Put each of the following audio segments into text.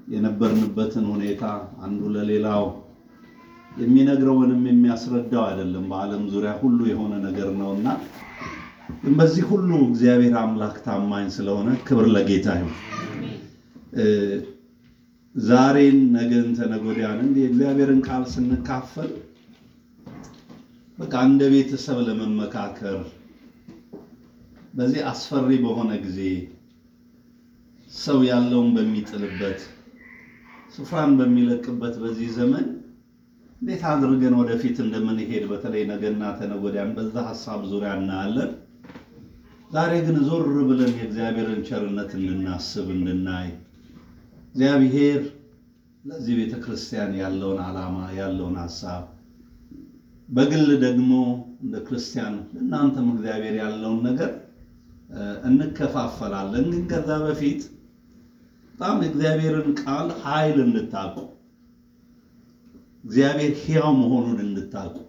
የነበርንበትን ሁኔታ አንዱ ለሌላው የሚነግረውንም የሚያስረዳው አይደለም። በዓለም ዙሪያ ሁሉ የሆነ ነገር ነውና ግን በዚህ ሁሉ እግዚአብሔር አምላክ ታማኝ ስለሆነ ክብር ለጌታ ይሁን። ዛሬን ነገን ተነገ ወዲያን እንዲህ የእግዚአብሔርን ቃል ስንካፈል በቃ እንደ ቤተሰብ ለመመካከር በዚህ አስፈሪ በሆነ ጊዜ ሰው ያለውን በሚጥልበት ስፍራን በሚለቅበት በዚህ ዘመን እንዴት አድርገን ወደፊት እንደምንሄድ በተለይ ነገና ተነገ ወዲያን በዛ ሀሳብ ዙሪያ እናያለን። ዛሬ ግን ዞር ብለን የእግዚአብሔርን ቸርነት እንድናስብ እንድናይ እግዚአብሔር ለዚህ ቤተ ክርስቲያን ያለውን ዓላማ ያለውን ሀሳብ በግል ደግሞ እንደ ክርስቲያን እናንተም እግዚአብሔር ያለውን ነገር እንከፋፈላለን። ግን ከዛ በፊት በጣም እግዚአብሔርን ቃል ኃይል እንድታውቁ እግዚአብሔር ሕያው መሆኑን እንድታውቁ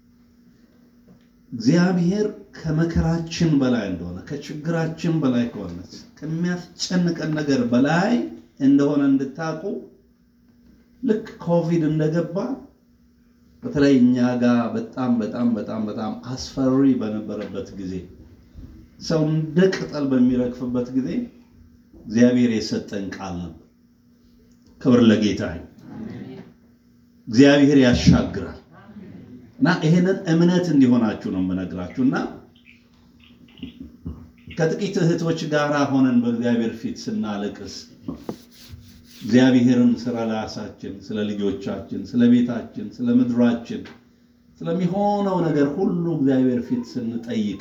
እግዚአብሔር ከመከራችን በላይ እንደሆነ ከችግራችን በላይ ከሆነ ከሚያስጨንቀን ነገር በላይ እንደሆነ እንድታውቁ ልክ ኮቪድ እንደገባ በተለይ እኛ ጋር በጣም በጣም በጣም በጣም አስፈሪ በነበረበት ጊዜ ሰው እንደ ቅጠል በሚረግፍበት ጊዜ እግዚአብሔር የሰጠን ቃል ነበር። ክብር ለጌታ ይሁን። እግዚአብሔር ያሻግራል እና ይሄንን እምነት እንዲሆናችሁ ነው የምነግራችሁ እና ከጥቂት እህቶች ጋር ሆነን በእግዚአብሔር ፊት ስናለቅስ እግዚአብሔርን ስለ ራሳችን፣ ስለ ልጆቻችን፣ ስለ ቤታችን፣ ስለ ምድራችን፣ ስለሚሆነው ነገር ሁሉ እግዚአብሔር ፊት ስንጠይቅ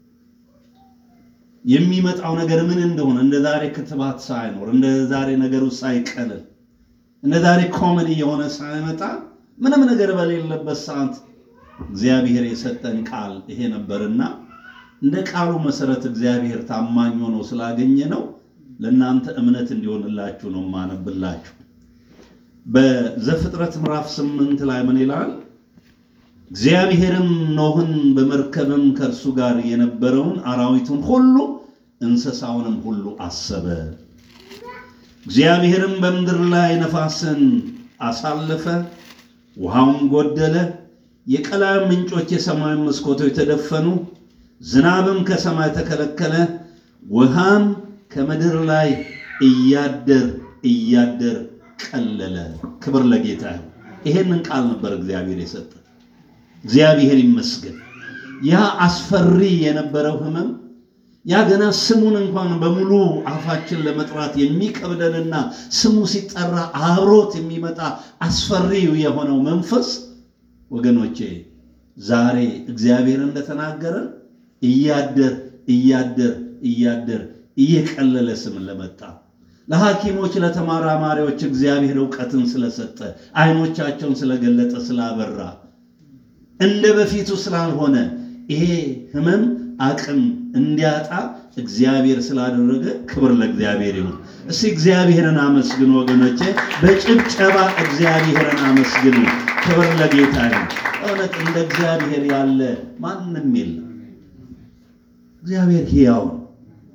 የሚመጣው ነገር ምን እንደሆነ እንደ ዛሬ ክትባት ሳይኖር እንደ ዛሬ ነገሩ ሳይቀልል እንደ ዛሬ ኮመን የሆነ ሳይመጣ ምንም ነገር በሌለበት ሰዓት እግዚአብሔር የሰጠን ቃል ይሄ ነበርና እንደ ቃሉ መሰረት እግዚአብሔር ታማኝ ሆኖ ስላገኘ ነው ለእናንተ እምነት እንዲሆንላችሁ ነው ማነብላችሁ። በዘፍጥረት ምዕራፍ ስምንት ላይ ምን ይላል? እግዚአብሔርም ኖህን በመርከብም ከእርሱ ጋር የነበረውን አራዊቱን ሁሉ እንስሳውንም ሁሉ አሰበ። እግዚአብሔርም በምድር ላይ ነፋስን አሳለፈ፣ ውሃውም ጎደለ፣ የቀላይ ምንጮች የሰማይ መስኮቶች ተደፈኑ፣ ዝናብም ከሰማይ ተከለከለ፣ ውሃም ከምድር ላይ እያደር እያደር ቀለለ። ክብር ለጌታ ይሁን። ይሄንን ቃል ነበር እግዚአብሔር የሰጠ። እግዚአብሔር ይመስገን። ያ አስፈሪ የነበረው ሕመም ያ ገና ስሙን እንኳን በሙሉ አፋችን ለመጥራት የሚከብደንና ስሙ ሲጠራ አብሮት የሚመጣ አስፈሪው የሆነው መንፈስ ወገኖቼ ዛሬ እግዚአብሔር እንደተናገረን እያደር እያደር እያደር እየቀለለ ስም ለመጣ ለሐኪሞች ለተመራማሪዎች እግዚአብሔር እውቀትን ስለሰጠ አይኖቻቸውን ስለገለጠ ስላበራ እንደ በፊቱ ስላልሆነ ይሄ ህመም አቅም እንዲያጣ እግዚአብሔር ስላደረገ ክብር ለእግዚአብሔር ይሁን። እስቲ እግዚአብሔርን አመስግኑ ወገኖቼ፣ በጭብጨባ እግዚአብሔርን አመስግኑ። ክብር ለጌታ ይሁን። እውነት እንደ እግዚአብሔር ያለ ማንም የለም። እግዚአብሔር ሕያው ነው።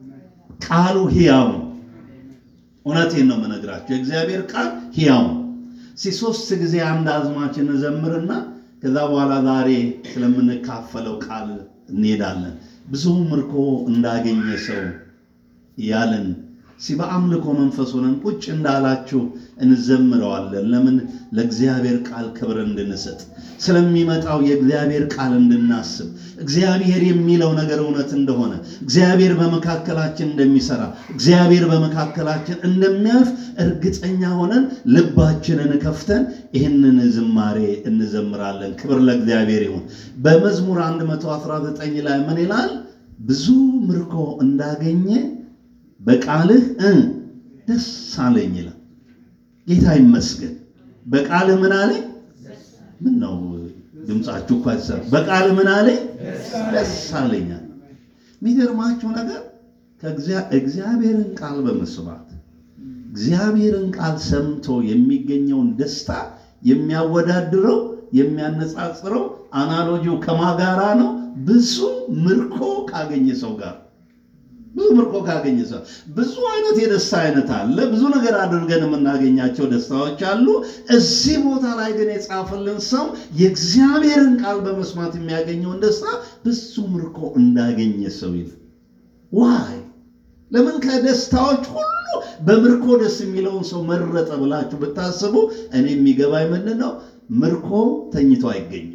ቃሉ ሕያው ነው። እውነቴን ነው የምነግራቸው። የእግዚአብሔር ቃል ሕያው ነው። እስኪ ሶስት ጊዜ አንድ አዝማች እንዘምርና ከዛ በኋላ ዛሬ ስለምንካፈለው ቃል እንሄዳለን። ብዙ ምርኮ እንዳገኘ ሰው ያለን ሲ በአምልኮ መንፈስ ሆነን ቁጭ እንዳላችሁ እንዘምረዋለን። ለምን? ለእግዚአብሔር ቃል ክብር እንድንሰጥ ስለሚመጣው የእግዚአብሔር ቃል እንድናስብ እግዚአብሔር የሚለው ነገር እውነት እንደሆነ እግዚአብሔር በመካከላችን እንደሚሰራ እግዚአብሔር በመካከላችን እንደሚያልፍ እርግጠኛ ሆነን ልባችንን ከፍተን ይህንን ዝማሬ እንዘምራለን። ክብር ለእግዚአብሔር ይሁን። በመዝሙር 119 ላይ ምን ይላል? ብዙ ምርኮ እንዳገኘ በቃልህ እ ደስ አለኝ ይላል። ጌታ ይመስገን። በቃልህ ምን አለኝ? ምን ነው ድምፃችሁ እኮ አይሰማም። በቃልህ ምን አለኝ? ደስ አለኝ። የሚገርማችሁ ነገር እግዚአብሔርን ቃል በመስማት እግዚአብሔርን ቃል ሰምቶ የሚገኘውን ደስታ የሚያወዳድረው የሚያነጻጽረው አናሎጂው ከማጋራ ነው ብዙ ምርኮ ካገኘ ሰው ጋር ብዙ ምርኮ ካገኘ ሰው ብዙ አይነት የደስታ አይነት አለ። ብዙ ነገር አድርገን የምናገኛቸው ደስታዎች አሉ። እዚህ ቦታ ላይ ግን የጻፈልን ሰው የእግዚአብሔርን ቃል በመስማት የሚያገኘውን ደስታ ብዙ ምርኮ እንዳገኘ ሰው ይል ዋይ ለምን ከደስታዎች ሁሉ በምርኮ ደስ የሚለውን ሰው መረጠ ብላችሁ ብታስቡ እኔ የሚገባኝ ምንድን ነው? ምርኮ ተኝቶ አይገኝም።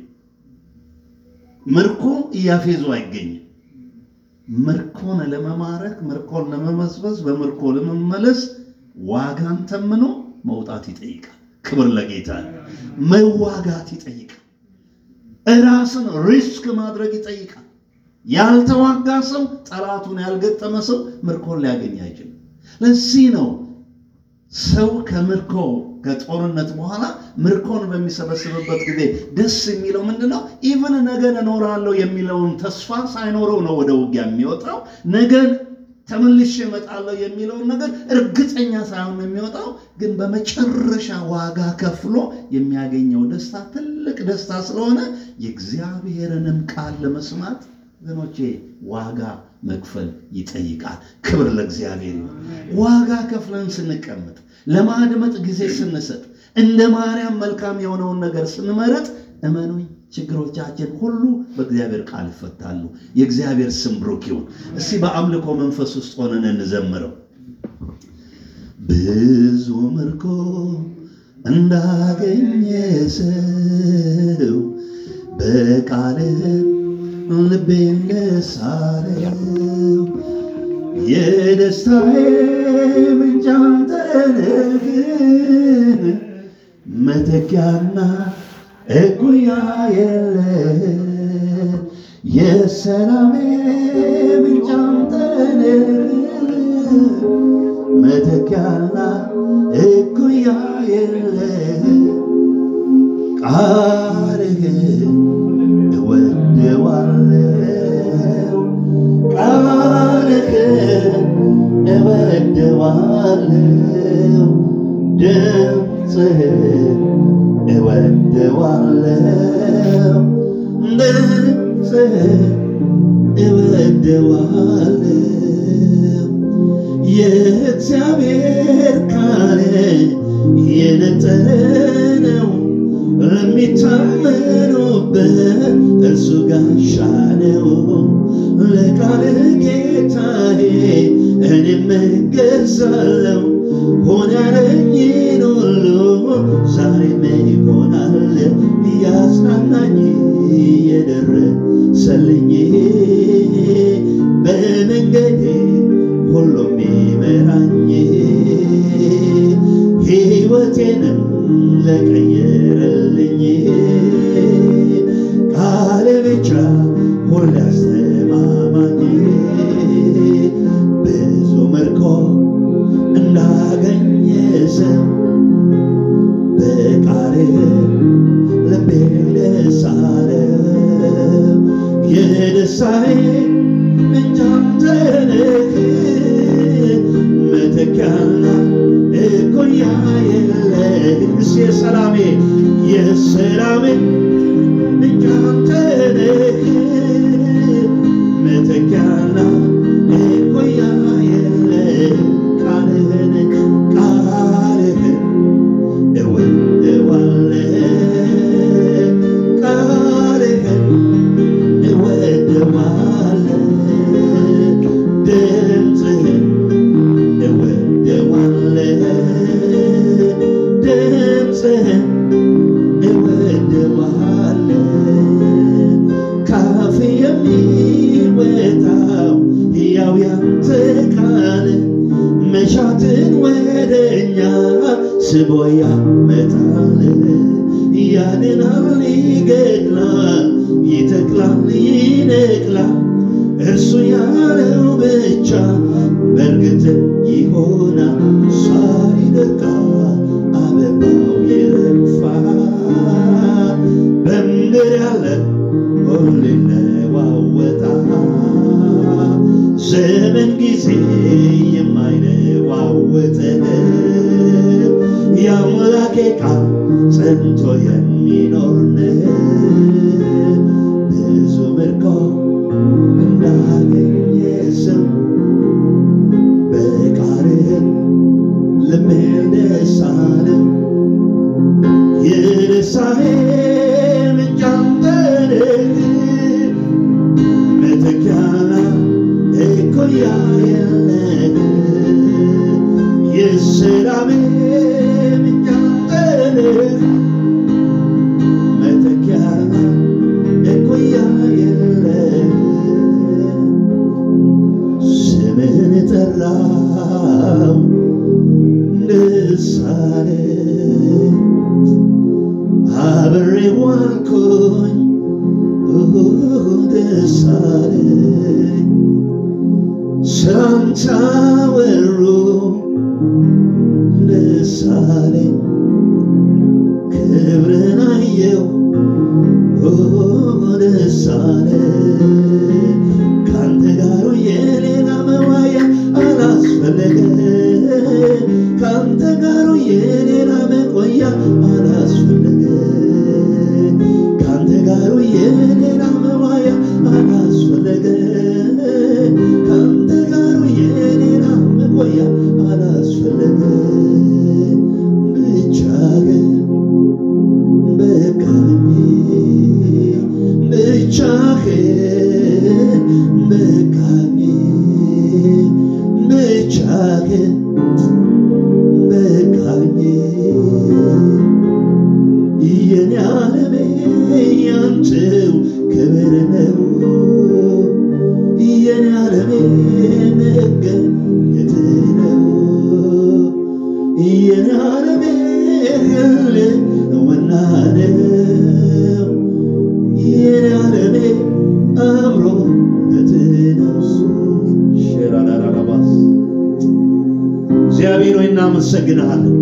ምርኮ እያፌዙ አይገኝም። ምርኮን ለመማረክ ምርኮን ለመመስበስ በምርኮ ለመመለስ ዋጋን ተምኖ መውጣት ይጠይቃል። ክብር ለጌታ። መዋጋት ይጠይቃል። እራስን ሪስክ ማድረግ ይጠይቃል። ያልተዋጋ ሰው ጠላቱን ያልገጠመ ሰው ምርኮን ሊያገኝ አይችልም። ለዚህ ነው ሰው ከምርኮ ከጦርነት በኋላ ምርኮን በሚሰበስብበት ጊዜ ደስ የሚለው ምንድን ነው? ኢቭን ነገን እኖራለሁ የሚለውን ተስፋ ሳይኖረው ነው ወደ ውጊያ የሚወጣው። ነገን ተመልሼ እመጣለሁ የሚለውን ነገር እርግጠኛ ሳይሆን ነው የሚወጣው። ግን በመጨረሻ ዋጋ ከፍሎ የሚያገኘው ደስታ ትልቅ ደስታ ስለሆነ የእግዚአብሔርንም ቃል ለመስማት ወገኖቼ ዋጋ መክፈል ይጠይቃል። ክብር ለእግዚአብሔር ይሁን። ዋጋ ከፍለን ስንቀመጥ፣ ለማድመጥ ጊዜ ስንሰጥ፣ እንደ ማርያም መልካም የሆነውን ነገር ስንመረጥ፣ እመኑኝ ችግሮቻችን ሁሉ በእግዚአብሔር ቃል ይፈታሉ። የእግዚአብሔር ስም ብሩክ ይሁን። እስቲ በአምልኮ መንፈስ ውስጥ ሆነን እንዘምረው። ብዙ ምርኮ እንዳገኘ ሰው በቃልህ ልቤን ደስ አለው። የደስታዬ ምንጭ አንተ ነህ፣ መተኪያና እኩያ የለህ። የሰላሜ ምንጭ አንተ ነህ፣ መተኪያና እኩያ የለህ። ቃልህን እወደዋለሁ ቃልህን እወደዋለሁ ድምፅህን እወደዋለሁ ድምፅህን እወደዋለሁ የእግዚአብሔር ቃል የነጠረ ነው ለሚታመኑበት እርሱ ጋሻ ነው። ለቃል ጌታዬ እኔም እገዛለሁ። ሆነ ያለኝን ሁሉ ዛሬም ይሆናል እያጽናናኝ እየደረሰልኝ በመንገዴ ሁሉም ይመራኝ ሕይወቴንም ለቀየረልኝ ቃል ብቻ ሁሌ አስተማማኝ ብዙ ምርኮ እንዳገኘ ሰው በቃልህ ልቤ ደስ አለው። የደስታዬ ምንጭ አንተ ነህ፣ መተኪያና እኩያ የለህ። እስኪ የሰላሜ የሰላሜ ምንጭ አንተ ነህ፣ መተኪያና እኩያ የለህ። ቃልህን ቃልህን እወደዋለሁ ቃልህን እወደዋለሁ ድምፅህን እወደዋለሁ ድምፅህን እወደዋለሁ ካፍ የሚወጣው ሕያው ያንተ ቃል መሻትን ወደኛ ስቦ ያመጣል ያድናል፣ ይገድላል፣ ይተክላል፣ ይነቅላል። እርሱ ያለው ብቻ በእርግጥ ይሆናል። ሳር ይደርቃል፣ አበባው ይረግፋል። በምድር ያለ ሁሉ ይለዋወጣል። ዘመን ጊዜ የማይለዋወጥ የአምላኬ ቃል ጸንቶ የሚኖር ነው። ብዙ ምርኮ እንዳገኘ ሰው ደሳለ የደሳሌ ምንጭ አንተ ነህ መተኪያና እኩያ የለህ የሰላሜ ምንጭ አንተ ነህ መተኪያና እኩያ የለህ ስምህን ጠራው ደስ አለኝ አብሬ ዋልኩኝ ደስ አለኝ ስላንተ አወሩ ደስ አለኝ ክብርን አየው ደስ አለኝ ካንተ ጋር የሌላ መዋያ አላስፈለገ ካንተ ጋር የሌላ መቆያ አላስፈለገ ካንተ ጋር የሌላ መዋያ አላስፈለገ ካንተ ጋር የሌላ መቆያ አላስፈለገ ብቻ ግን በቃኝ ብቻህን በቃኝ ብቻህን በቃኝ የኔ ዓለሜ ያንተው ክብር ነው የኔ ዓለሜ መገኘት ነው የኔ ዓለሜ ህልውና ነው የኔ ዓለሜ አብሮነት ነው ሼራዳራባስ እግዚአብሔር ሆይ እናመሰግንሃለን።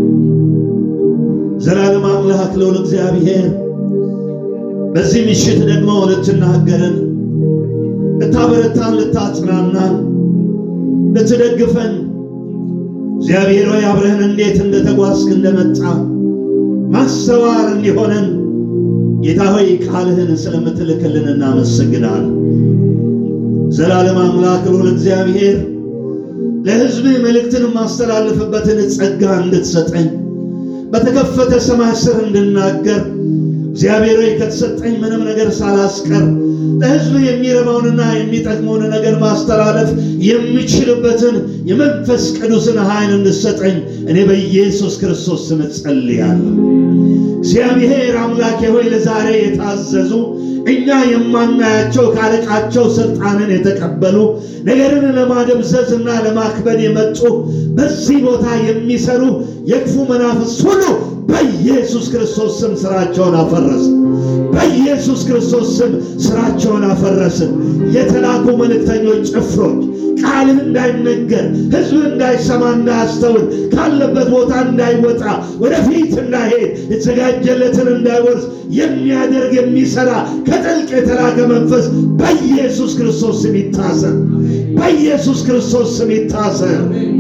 ዘላለም አምላክ ልዑል እግዚአብሔር በዚህ ምሽት ደግሞ ልትናገረን፣ ልታበረታን፣ ልታጽናናን፣ ልትደግፈን እግዚአብሔር ሆይ አብረህን እንዴት እንደተጓዝክ እንደመጣ ማስተዋል እንዲሆነን ጌታ ሆይ ቃልህን ስለምትልክልን እናመሰግናለን። ዘላለም አምላክ ልዑል እግዚአብሔር ለሕዝብህ መልእክትን የማስተላልፍበትን ጸጋ እንድትሰጠኝ በተከፈተ ሰማይ ስር እንድናገር እግዚአብሔር ሆይ ከተሰጠኝ ምንም ነገር ሳላስቀር ለሕዝብ የሚረባውንና የሚጠቅመውን ነገር ማስተላለፍ የሚችልበትን የመንፈስ ቅዱስን ኃይል እንድሰጠኝ እኔ በኢየሱስ ክርስቶስ ስም ጸልያለሁ። እግዚአብሔር አምላኬ ሆይ ለዛሬ የታዘዙ እኛ የማናያቸው ካለቃቸው ስልጣንን የተቀበሉ ነገርን ለማደብዘዝ እና ለማክበድ የመጡ በዚህ ቦታ የሚሰሩ የክፉ መናፍስት ሁሉ በኢየሱስ ክርስቶስ ስም ስራቸውን አፈረስን። በኢየሱስ ክርስቶስ ስም ስራቸውን አፈረስን። የተላኩ መልእክተኞች ጭፍሮች ቃልህ እንዳይነገር ሕዝብ እንዳይሰማ እንዳያስተውል ካለበት ቦታ እንዳይወጣ ወደፊት እንዳይሄድ የተዘጋጀለትን እንዳይወርስ የሚያደርግ የሚሰራ ከጥልቅ የተላከ መንፈስ በኢየሱስ ክርስቶስ ስም ይታሰር። በኢየሱስ ክርስቶስ ስም ይታሰር።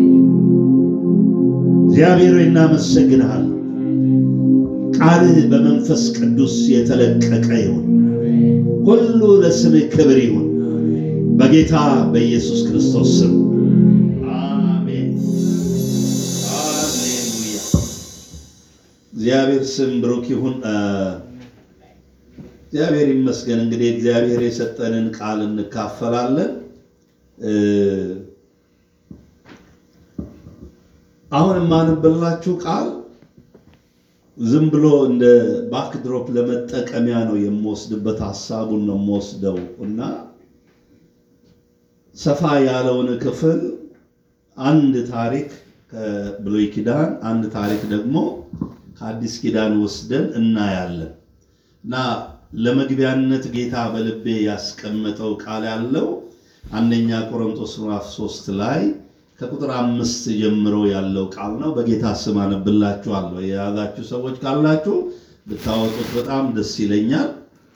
እግዚአብሔር ሆይ እናመሰግንሃል። ቃልህ በመንፈስ ቅዱስ የተለቀቀ ይሁን። ሁሉ ለስምህ ክብር ይሁን። በጌታ በኢየሱስ ክርስቶስ ስም አሜን። ሃሌሉያ። እግዚአብሔር ስም ብሩክ ይሁን። እግዚአብሔር ይመስገን። እንግዲህ እግዚአብሔር የሰጠንን ቃል እንካፈላለን። አሁን የማንብላችሁ ቃል ዝም ብሎ እንደ ባክድሮፕ ለመጠቀሚያ ነው የምወስድበት፣ ሀሳቡን ነው የምወስደው እና ሰፋ ያለውን ክፍል አንድ ታሪክ ከብሉይ ኪዳን አንድ ታሪክ ደግሞ ከአዲስ ኪዳን ወስደን እናያለን እና ለመግቢያነት ጌታ በልቤ ያስቀመጠው ቃል ያለው አንደኛ ቆሮንቶስ ምዕራፍ ሶስት ላይ ከቁጥር አምስት ጀምሮ ያለው ቃል ነው። በጌታ ስም አነብላችኋለሁ። የያዛችሁ ሰዎች ካላችሁ ብታወጡት በጣም ደስ ይለኛል።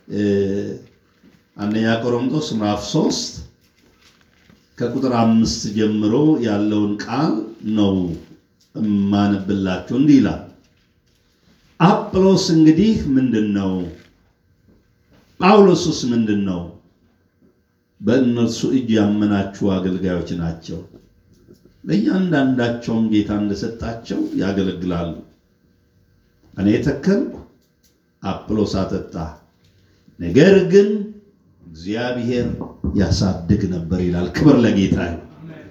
አንደኛ ቆሮንቶስ ምዕራፍ ሶስት ከቁጥር አምስት ጀምሮ ያለውን ቃል ነው እማነብላችሁ። እንዲህ ይላል። አጵሎስ እንግዲህ ምንድን ነው? ጳውሎስስ ምንድን ነው? በእነርሱ እጅ ያመናችሁ አገልጋዮች ናቸው። ለእያንዳንዳቸውም ጌታ እንደሰጣቸው ያገለግላሉ። እኔ ተከልኩ፣ አጵሎስ አጠጣ፣ ነገር ግን እግዚአብሔር ያሳድግ ነበር ይላል። ክብር ለጌታ ይሁን።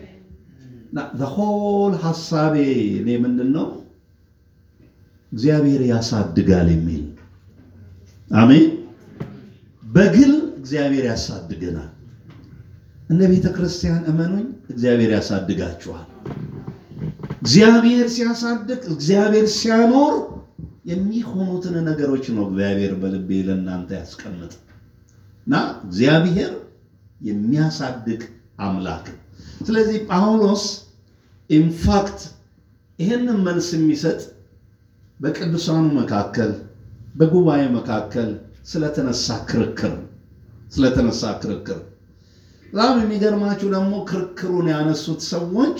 ሆል ሀሳቤ እኔ ምንድን ነው እግዚአብሔር ያሳድጋል የሚል አሜን። በግል እግዚአብሔር ያሳድገናል። እንደ ቤተ ክርስቲያን እመኑኝ፣ እግዚአብሔር ያሳድጋችኋል። እግዚአብሔር ሲያሳድግ፣ እግዚአብሔር ሲያኖር የሚሆኑትን ነገሮች ነው እግዚአብሔር በልቤ ለእናንተ ያስቀምጥ እና እግዚአብሔር የሚያሳድግ አምላክ። ስለዚህ ጳውሎስ ኢንፋክት ይህንን መልስ የሚሰጥ በቅዱሳኑ መካከል በጉባኤ መካከል ስለተነሳ ክርክር ስለተነሳ ክርክር በጣም የሚገርማችሁ ደግሞ ክርክሩን ያነሱት ሰዎች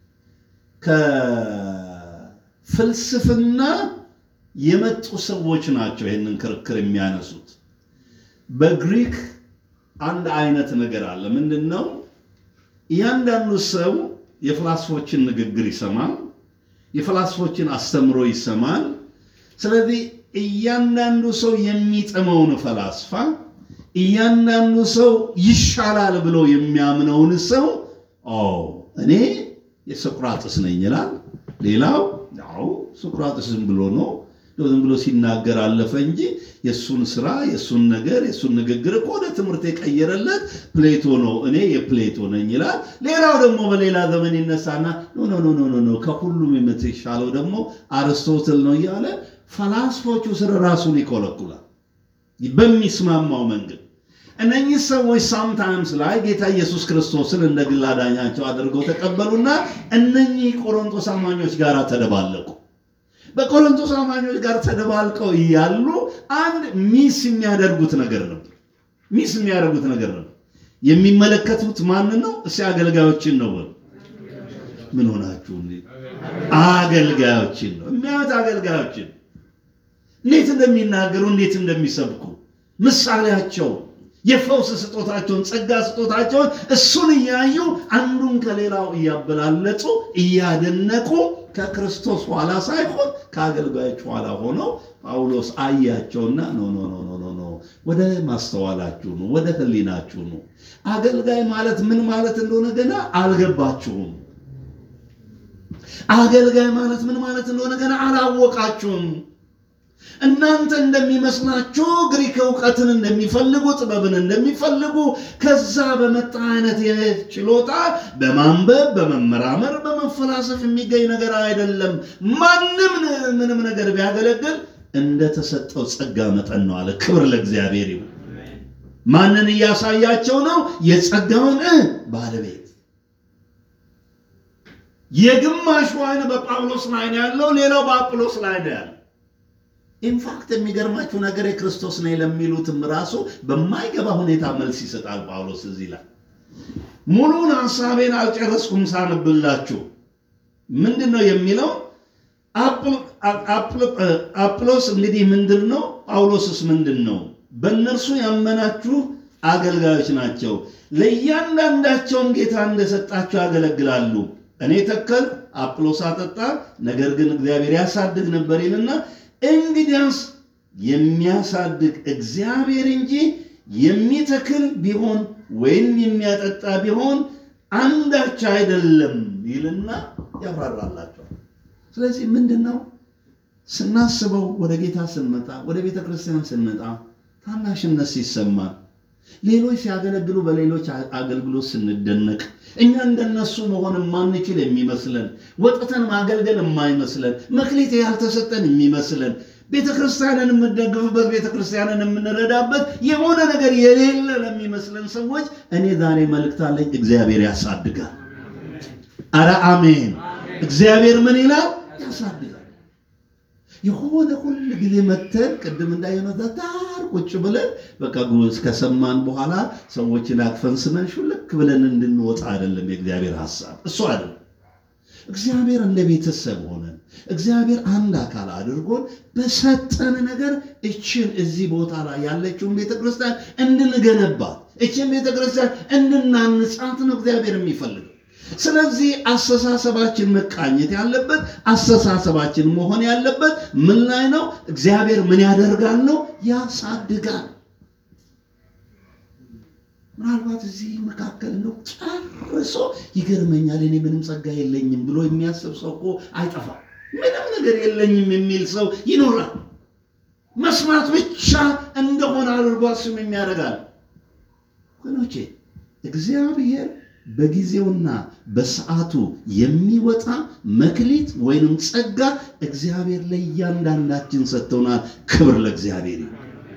ከፍልስፍና የመጡ ሰዎች ናቸው። ይህንን ክርክር የሚያነሱት በግሪክ አንድ አይነት ነገር አለ። ምንድን ነው? እያንዳንዱ ሰው የፍላስፎችን ንግግር ይሰማል፣ የፍላስፎችን አስተምሮ ይሰማል። ስለዚህ እያንዳንዱ ሰው የሚጥመውን ፈላስፋ እያንዳንዱ ሰው ይሻላል ብሎ የሚያምነውን ሰው እኔ የሶቅራጥስ ነኝ ይላል። ሌላው ያው ሶቅራጥስ ዝም ብሎ ነው ዝም ብሎ ሲናገር አለፈ እንጂ የእሱን ስራ የእሱን ነገር የእሱን ንግግር እኮ ወደ ትምህርት የቀየረለት ፕሌቶ ነው፣ እኔ የፕሌቶ ነኝ ይላል። ሌላው ደግሞ በሌላ ዘመን ይነሳና ኖ ኖ ኖ ኖ ከሁሉም የምትሻለው ደግሞ አርስቶትል ነው እያለ ፈላስፎቹ ስር ራሱን ይኮለኩላል በሚስማማው መንገድ። እነኚህ ሰዎች ሳምታይምስ ላይ ጌታ ኢየሱስ ክርስቶስን እንደ ግል አዳኛቸው አድርገው ተቀበሉና እነኚህ ቆሮንቶስ አማኞች ጋር ተደባለቁ። በቆሮንቶስ አማኞች ጋር ተደባልቀው እያሉ አንድ ሚስ የሚያደርጉት ነገር ነበር። ሚስ የሚያደርጉት ነገር ነበር። የሚመለከቱት ማንን ነው? እስኪ አገልጋዮችን ነው። ምን ሆናችሁ? አገልጋዮችን ነው የሚያዩት። አገልጋዮችን እንዴት እንደሚናገሩ እንዴት እንደሚሰብኩ ምሳሌያቸው የፈውስ ስጦታቸውን ጸጋ ስጦታቸውን እሱን እያዩ አንዱን ከሌላው እያበላለጡ እያደነቁ ከክርስቶስ ኋላ ሳይሆን ከአገልጋዮች ኋላ ሆነው ጳውሎስ አያቸውና ኖ ኖ ኖ ኖ ኖ ወደ ማስተዋላችሁ ነው፣ ወደ ሕሊናችሁ ነው። አገልጋይ ማለት ምን ማለት እንደሆነ ገና አልገባችሁም። አገልጋይ ማለት ምን ማለት እንደሆነ ገና አላወቃችሁም። እናንተ እንደሚመስላችሁ ግሪክ እውቀትን እንደሚፈልጉ ጥበብን እንደሚፈልጉ ከዛ በመጣ አይነት ችሎታ በማንበብ በመመራመር በመፈላሰፍ የሚገኝ ነገር አይደለም። ማንም ምንም ነገር ቢያገለግል እንደተሰጠው ጸጋ መጠን ነው አለ። ክብር ለእግዚአብሔር ይሁን። ማንን እያሳያቸው ነው? የጸጋውን ባለቤት የግማሹ አይን በጳውሎስ ላይ ነው ያለው፣ ሌላው በአጵሎስ ላይ ነው ያለው። ኢንፋክት የሚገርማችሁ ነገር የክርስቶስ ነኝ ለሚሉትም ራሱ በማይገባ ሁኔታ መልስ ይሰጣል ጳውሎስ እዚህ ላይ። ሙሉን ሐሳቤን አልጨረስኩም ሳንብላችሁ ምንድን ነው የሚለው? አጵሎስ እንግዲህ ምንድን ነው? ጳውሎስስ ምንድን ነው? በእነርሱ ያመናችሁ አገልጋዮች ናቸው። ለእያንዳንዳቸውም ጌታ እንደሰጣቸው ያገለግላሉ። እኔ ተከል፣ አጵሎስ አጠጣ፣ ነገር ግን እግዚአብሔር ያሳድግ ነበር ይልና እንግዲያስ የሚያሳድግ እግዚአብሔር እንጂ የሚተክል ቢሆን ወይም የሚያጠጣ ቢሆን አንዳች አይደለም ይልና ያብራራላቸዋል። ስለዚህ ምንድን ነው ስናስበው፣ ወደ ጌታ ስንመጣ፣ ወደ ቤተ ክርስቲያን ስንመጣ ታናሽነት ሲሰማን፣ ሌሎች ሲያገለግሉ በሌሎች አገልግሎት ስንደነቅ፣ እኛ እንደነሱ መሆን የማንችል የሚመስለን ወጥተን ማገልገል የማይመስለን መክሊት ያልተሰጠን የሚመስለን ቤተ ክርስቲያንን የምንደግፍበት ቤተ ክርስቲያንን የምንረዳበት የሆነ ነገር የሌለ ለሚመስለን ሰዎች እኔ ዛሬ መልእክት አለኝ። እግዚአብሔር ያሳድጋል። አረ አሜን። እግዚአብሔር ምን ይላል? ያሳድጋል። የሆነ ሁል ጊዜ መተን ቅድም እንዳየነው ዳር ቁጭ ብለን በቃ ጉዝ ከሰማን በኋላ ሰዎችን አቅፈን ስመን ሹልክ ብለን እንድንወጣ አይደለም የእግዚአብሔር ሐሳብ፣ እሱ አይደለም። እግዚአብሔር እንደ ቤተሰብ ሆነን እግዚአብሔር አንድ አካል አድርጎን በሰጠን ነገር እችን እዚህ ቦታ ላይ ያለችውን ቤተክርስቲያን እንድንገነባት እችን ቤተክርስቲያን እንድናንጻት ነው እግዚአብሔር የሚፈልገው። ስለዚህ አስተሳሰባችን መቃኘት ያለበት አስተሳሰባችን መሆን ያለበት ምን ላይ ነው? እግዚአብሔር ምን ያደርጋል ነው? ያሳድጋል። ምናልባት እዚህ መካከል ነው ጨርሶ ይገርመኛል፣ እኔ ምንም ጸጋ የለኝም ብሎ የሚያስብ ሰው እኮ አይጠፋም። ምንም ነገር የለኝም የሚል ሰው ይኖራል። መስማት ብቻ እንደሆነ አድርጎ ስም የሚያደርጋል። ወገኖቼ እግዚአብሔር በጊዜውና በሰዓቱ የሚወጣ መክሊት ወይንም ጸጋ እግዚአብሔር ለእያንዳንዳችን ሰጥተውናል። ክብር ለእግዚአብሔር ይሁን።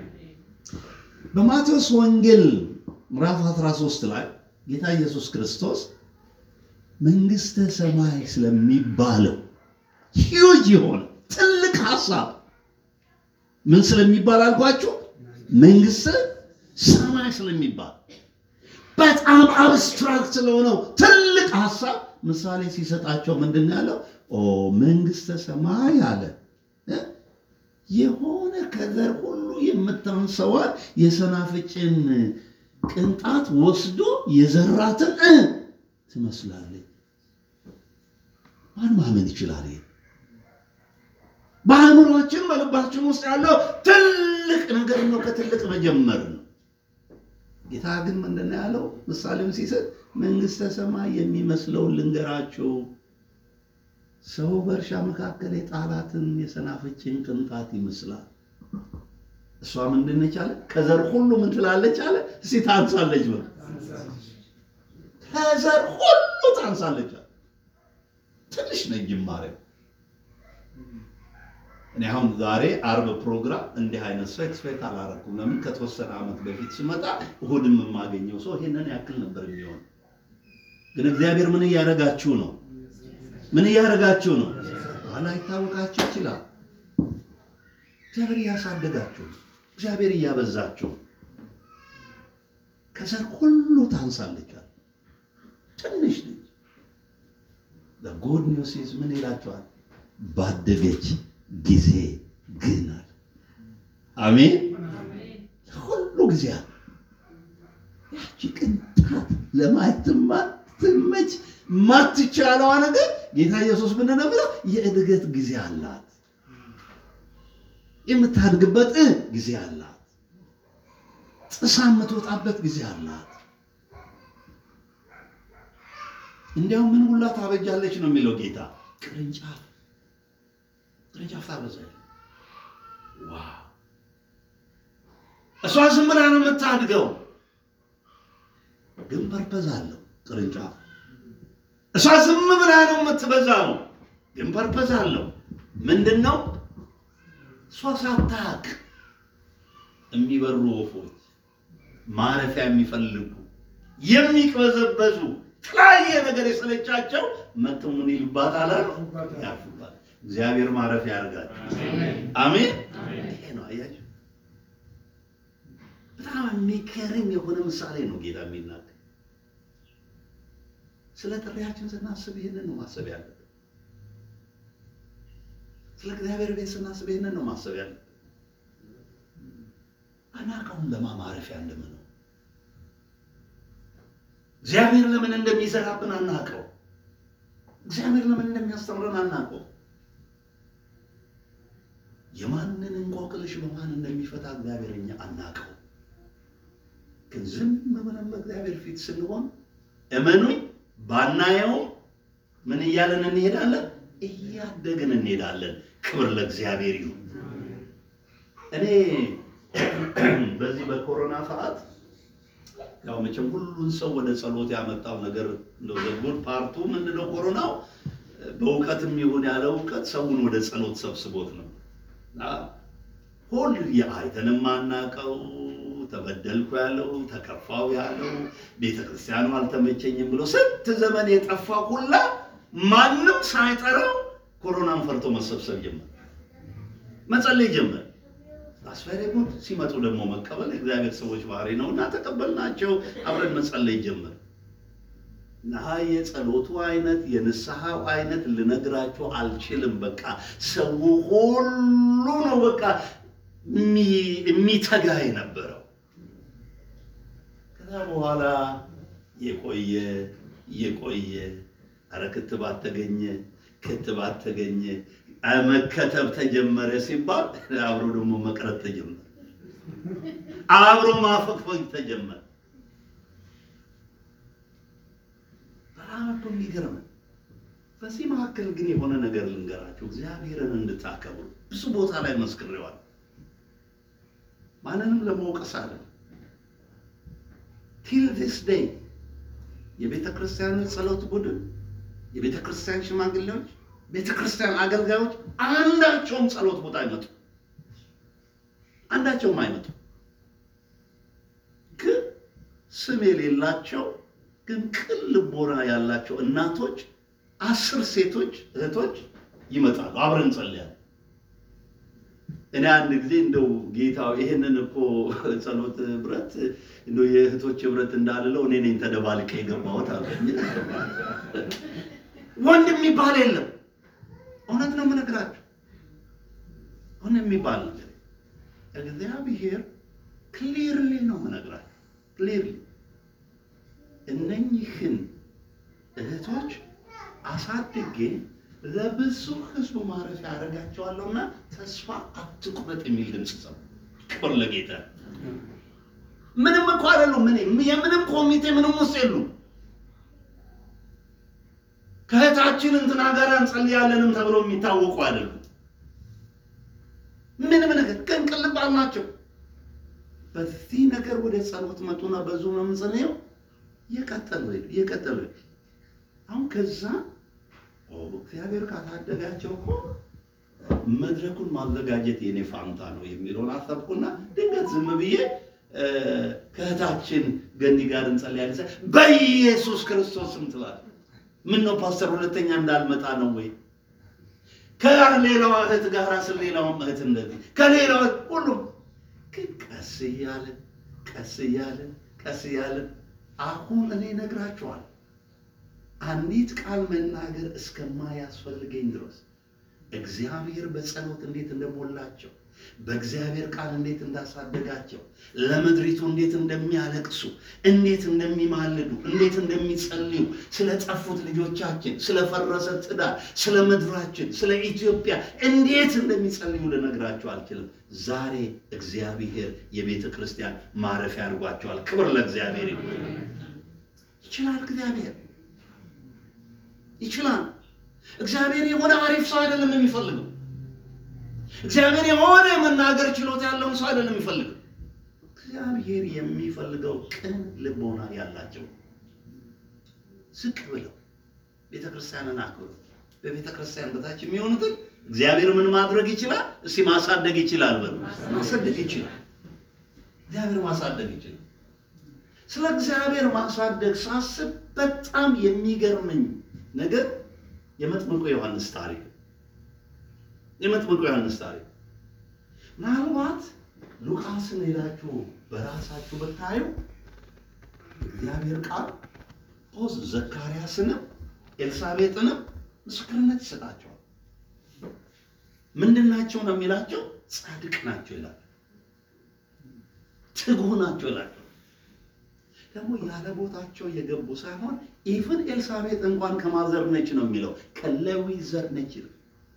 በማቴዎስ ወንጌል ምዕራፍ 13 ላይ ጌታ ኢየሱስ ክርስቶስ መንግሥተ ሰማይ ስለሚባለው ሂዩጅ የሆነ ትልቅ ሐሳብ ምን ስለሚባል አልኳችሁ? መንግሥተ ሰማይ ስለሚባል በጣም አብስትራክት ስለሆነው ትልቅ ሐሳብ ምሳሌ ሲሰጣቸው ምንድን ነው ያለው? ኦ መንግሥተ ሰማይ አለ እ የሆነ ከዘር ሁሉ የምታንሰዋል የሰናፍጭን ቅንጣት ወስዶ የዘራትን እ ትመስላለች። ማን ማመን ይችላል? ይሄ በአእምሯችን በልባችን ውስጥ ያለው ትልቅ ነገር ነው። ከትልቅ መጀመር ነው። ጌታ ግን ምንድን ነው ያለው? ምሳሌም ሲሰጥ መንግሥተ ሰማይ የሚመስለውን ልንገራችሁ። ሰው በእርሻ መካከል የጣላትን የሰናፍጭን ቅንጣት ይመስላል። እሷ ምንድን ነች አለ? ከዘር ሁሉ ምን ትላለች አለ? እስቲ ታንሳለች በል። ከዘር ሁሉ ታንሳለች አለ። ትንሽ ነች ጅማሬው። እኔ አሁን ዛሬ አርብ ፕሮግራም እንዲህ አይነት ሰው ኤክስፔክት አላረኩም። ለምን ከተወሰነ ዓመት በፊት ስመጣ እሁድም የማገኘው ሰው ይሄንን ያክል ነበር የሚሆን። ግን እግዚአብሔር ምን እያደረጋችሁ ነው? ምን እያደረጋችሁ ነው? አላይታወቃችሁ ይችላል። እግዚአብሔር እያሳደጋችሁ ነው። እግዚአብሔር እያበዛችሁ ነው። ከዘር ሁሉ ታንሳለች። ትንሽ ልጅ ጉድ ኒውስ ኢዝ ምን ይላቸዋል? ባደገች ጊዜ ግን አለ። አሜን። ሁሉ ጊዜ አለ። ያቺ ቅንጣት ለማየት ማትመች ማትቻለዋ ነገር ጌታ ኢየሱስ ምን ነው ብለው የእድገት ጊዜ አላት። የምታድግበት እ ጊዜ አላት። ጥሳ የምትወጣበት ጊዜ አላት። እንዲያውም ምን ሁላ ታበጃለች ነው የሚለው ጌታ ቅርንጫፍ ቅርንጫፍ ታበዛለች። ዋው! እሷ ዝም ብላ ነው የምታድገው፣ ግን ፐርፐዝ አለው ቅርንጫፍ። እሷ ዝም ብላ ነው የምትበዛው፣ ግን ፐርፐዝ አለው። ምንድን ነው? እሷ ሳታውቅ የሚበሩ ወፎች ማረፊያ የሚፈልጉ የሚቅበዘበዙ የተለያየ ነገር የሰለቻቸው መጥተው ምን ይሉባታል አሉ ያርፉባታል። እግዚአብሔር ማረፊያ ያርጋል። አሜን። ይሄ ነው አያችሁ፣ በጣም የሚገርም የሆነ ምሳሌ ነው ጌታ የሚናገር። ስለ ጥሪያችን ስናስብ ይህንን ነው ማሰብ ያለብን። ስለ እግዚአብሔር ቤት ስናስብ ይህንን ነው ማሰብ ያለብን። አናውቀውም ለማ ማረፊያ እንደምነው እግዚአብሔር ለምን እንደሚሰራብን አናውቀው። እግዚአብሔር ለምን እንደሚያስተምረን አናውቀው። የማንን እንቆቅልሽ በማን እንደሚፈታ እግዚአብሔር እኛ አናውቀው። ግን ዝም ብለን በእግዚአብሔር ፊት ስንሆን እመኑኝ፣ ባናየው ምን እያለን እንሄዳለን? እያደግን እንሄዳለን። ክብር ለእግዚአብሔር ይሁን። እኔ በዚህ በኮሮና ሰዓት ያው መቼም ሁሉን ሰው ወደ ጸሎት ያመጣው ነገር እንደው ዘጉን ፓርቱ ምንድነው ኮሮናው በእውቀትም ይሁን ያለ እውቀት ሰውን ወደ ጸሎት ሰብስቦት ነው። ሁል የአይተን የማናውቀው ተበደልኩ ያለው ተከፋው ያለው ቤተ ክርስቲያኑ አልተመቸኝም ብሎ ስንት ዘመን የጠፋ ሁላ ማንም ሳይጠራው ኮሮናን ፈርቶ መሰብሰብ ጀመር፣ መጸለይ ጀመር። አስፈሪ ጉድ ሲመጡ ደግሞ መቀበል እግዚአብሔር ሰዎች ባህሪ ነው እና ተቀበልናቸው። አብረን መጸለይ ጀመር እና የጸሎቱ አይነት የንስሐው አይነት ልነግራቸው አልችልም። በቃ ሰው ሁሉ ነው በቃ የሚተጋ የነበረው። ከዛ በኋላ የቆየ የቆየ አረ ክትባት ተገኘ፣ ክትባት ተገኘ፣ አ- መከተብ ተጀመረ ሲባል አብሮ ደግሞ መቅረት ተጀመረ። አብሮ ማፈግፈግ ተጀመረ። በጣም እኮ የሚገርም ነው። በዚህ መካከል ግን የሆነ ነገር ልንገራችሁ፣ እግዚአብሔርን እንድታከብሩ ብዙ ቦታ ላይ መስክሬዋል። ማንንም ለመውቀስ አለ ቲል ዲስ ዴይ የቤተ ክርስቲያን ጸሎት ቡድን፣ የቤተ ክርስቲያን ሽማግሌዎች፣ ቤተ ክርስቲያን አገልጋዮች አንዳቸውም ጸሎት ቦታ አይመጡ፣ አንዳቸውም አይመጡ። ግን ስም የሌላቸው ግን ቅን ልቦና ያላቸው እናቶች አስር ሴቶች እህቶች ይመጣሉ። አብረን እንጸልያለን። እኔ አንድ ጊዜ እንደው ጌታው ይሄንን እኮ ጸሎት ህብረት እንደው የእህቶች ህብረት እንዳልለው እኔ ነኝ ተደባልቄ የገባሁት አለኝ። ወንድ የሚባል የለም። እውነት ነው የምነግራችሁ፣ ወንድ የሚባል ነገር እግዚአብሔር ክሊርሊ ነው የምነግራችሁ፣ ክሊርሊ እነኝህን እህቶች አሳድጌ ለብዙ ህዝቡ ማረፊያ ያደርጋቸዋለሁና ተስፋ አትቁረጥ የሚል ድምፅ ሰው። ክብር ለጌታ። ምንም እኮ አይደሉም። ምን የምንም ኮሚቴ ምንም ውስጥ የሉም። ከእህታችን እንትና ጋር እንጸልያለንም ተብሎ የሚታወቁ አይደሉም። ምንም ነገር ግን ቅልባል ናቸው። በዚህ ነገር ወደ ጸሎት መጡና በዙ ነው የምንጸልየው። እየቀጠሉ ሄዱ፣ እየቀጠሉ ሄዱ። አሁን ከዛ ኦ እግዚአብሔር ካታደጋቸው እኮ መድረኩን ማዘጋጀት የኔ ፋንታ ነው የሚለውን አሰብኩና ድንገት ዝም ብዬ እ፣ ከእህታችን ገኒ ጋር እንጸልያለን። ስል በኢየሱስ ክርስቶስ ስም ትላለች። ምን ነው ፓስተር ሁለተኛ እንዳልመጣ ነው ወይ? ከሌላዋ እህት ጋር ስለ ሌላውም እህት እንደዚህ ከሌላዋ ሁሉም ግን ቀስ እያለን ቀስ እያለን ቀስ እያለን አሁን እኔ እነግራችኋለሁ አንዲት ቃል መናገር እስከማያስፈልገኝ ድረስ እግዚአብሔር በጸሎት እንዴት እንደሞላቸው በእግዚአብሔር ቃል እንዴት እንዳሳደጋቸው ለምድሪቱ እንዴት እንደሚያለቅሱ እንዴት እንደሚማልዱ እንዴት እንደሚጸልዩ ስለ ጠፉት ልጆቻችን፣ ስለ ፈረሰ ትዳር፣ ስለ ምድራችን፣ ስለ ኢትዮጵያ እንዴት እንደሚጸልዩ ልነግራቸው አልችልም። ዛሬ እግዚአብሔር የቤተ ክርስቲያን ማረፊያ አድርጓቸዋል። ክብር ለእግዚአብሔር ይሁን። ይችላል እግዚአብሔር ይችላል። እግዚአብሔር የሆነ አሪፍ ሰው አይደለም የሚፈልገው። እግዚአብሔር የሆነ የመናገር ችሎታ ያለውን ሰው አይደለም የሚፈልገው። እግዚአብሔር የሚፈልገው ቅን ልቦና ያላቸው ዝቅ ብለው ቤተ ክርስቲያንን አክብሩ። በቤተ ክርስቲያን በታች የሚሆኑትን እግዚአብሔር ምን ማድረግ ይችላል? እስቲ ማሳደግ ይችላል። በሉ ማሳደግ ይችላል። እግዚአብሔር ማሳደግ ይችላል። ስለ እግዚአብሔር ማሳደግ ሳስብ በጣም የሚገርመኝ ነገር የመጥምቁ ዮሐንስ ታሪክ የመጥምቁ ዮሐንስ ታሪክ ምናልባት ሉቃስን ሄዳችሁ በራሳችሁ ብታዩ እግዚአብሔር ቃል ፖዝ ዘካርያስንም ኤልሳቤጥንም ምስክርነት ይሰጣቸዋል። ምንድን ናቸው ነው የሚላቸው? ጻድቅ ናቸው ይላል። ትጉህ ናቸው ይላቸው። ደግሞ ያለ ቦታቸው የገቡ ሳይሆን ኢቭን ኤልሳቤጥ እንኳን ከማዘር ነች ነው የሚለው ከሌዊ ዘር ነች ይላል።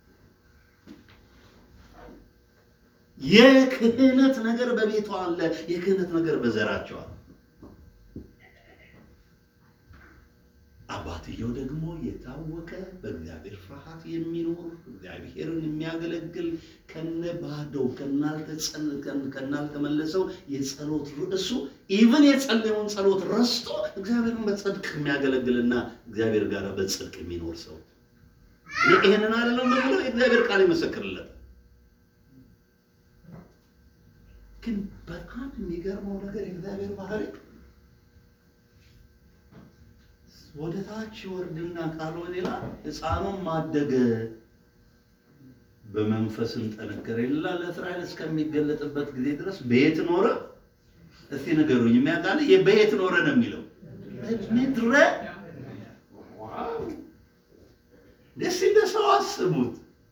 የክህነት ነገር በቤቷ አለ። የክህነት ነገር በዘራቸው አለ። አባትየው ደግሞ የታወቀ በእግዚአብሔር ፍርሃት የሚኖር እግዚአብሔርን የሚያገለግል ከነ ባዶው ከናልተመለሰው የጸሎት ርዕሱ ኢቭን የጸለየውን ጸሎት ረስቶ እግዚአብሔርን በጽድቅ የሚያገለግልና እግዚአብሔር ጋር በጽድቅ የሚኖር ሰው እኔ ይሄንን አይደለም የምለው የእግዚአብሔር ቃል ይመሰክርለት። ግን በጣም የሚገርመው ነገር የእግዚአብሔር ባህሪ ወደ ታች ወርድና ካልሆነ ይላል ሕፃኑም ማደገ በመንፈስም ጠነከረ ይላል። ለእስራኤል እስከሚገለጥበት ጊዜ ድረስ በየት ኖረ? እስቲ ንገሩኝ። የሚያውቃል በየት ኖረ ነው የሚለው ምድረ ዋው! ደስ እንደ ሰው አስቡት።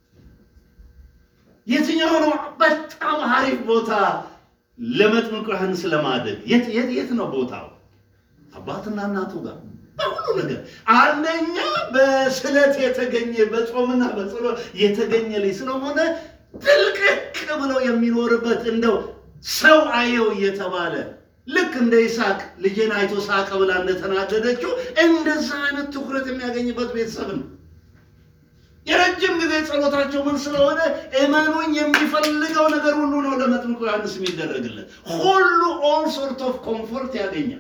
የትኛው ነው በጣም አሪፍ ቦታ ለመጥምቁ ዮሐንስ ለማደግ? የት የት የት ነው ቦታው? አባትና እናቱ ጋር በሁሉ ነገር አንደኛ በስለት የተገኘ በጾምና በጸሎት የተገኘ ልጅ ስለሆነ ጥልቅቅ ብሎ የሚኖርበት እንደው ሰው አየው እየተባለ ልክ እንደ ይስሐቅ ልጄን አይቶ ሳቀ ብላ እንደተናደደችው እንደዛ አይነት ትኩረት የሚያገኝበት ቤተሰብ ነው። የረጅም ጊዜ ጸሎታቸው ምን ስለሆነ እመኑኝ የሚፈልገው ነገር ሁሉ ነው ለመጥምቁ ዮሐንስ የሚደረግለት ሁሉ ኦል ሶርት ኦፍ ኮምፎርት ያገኛል።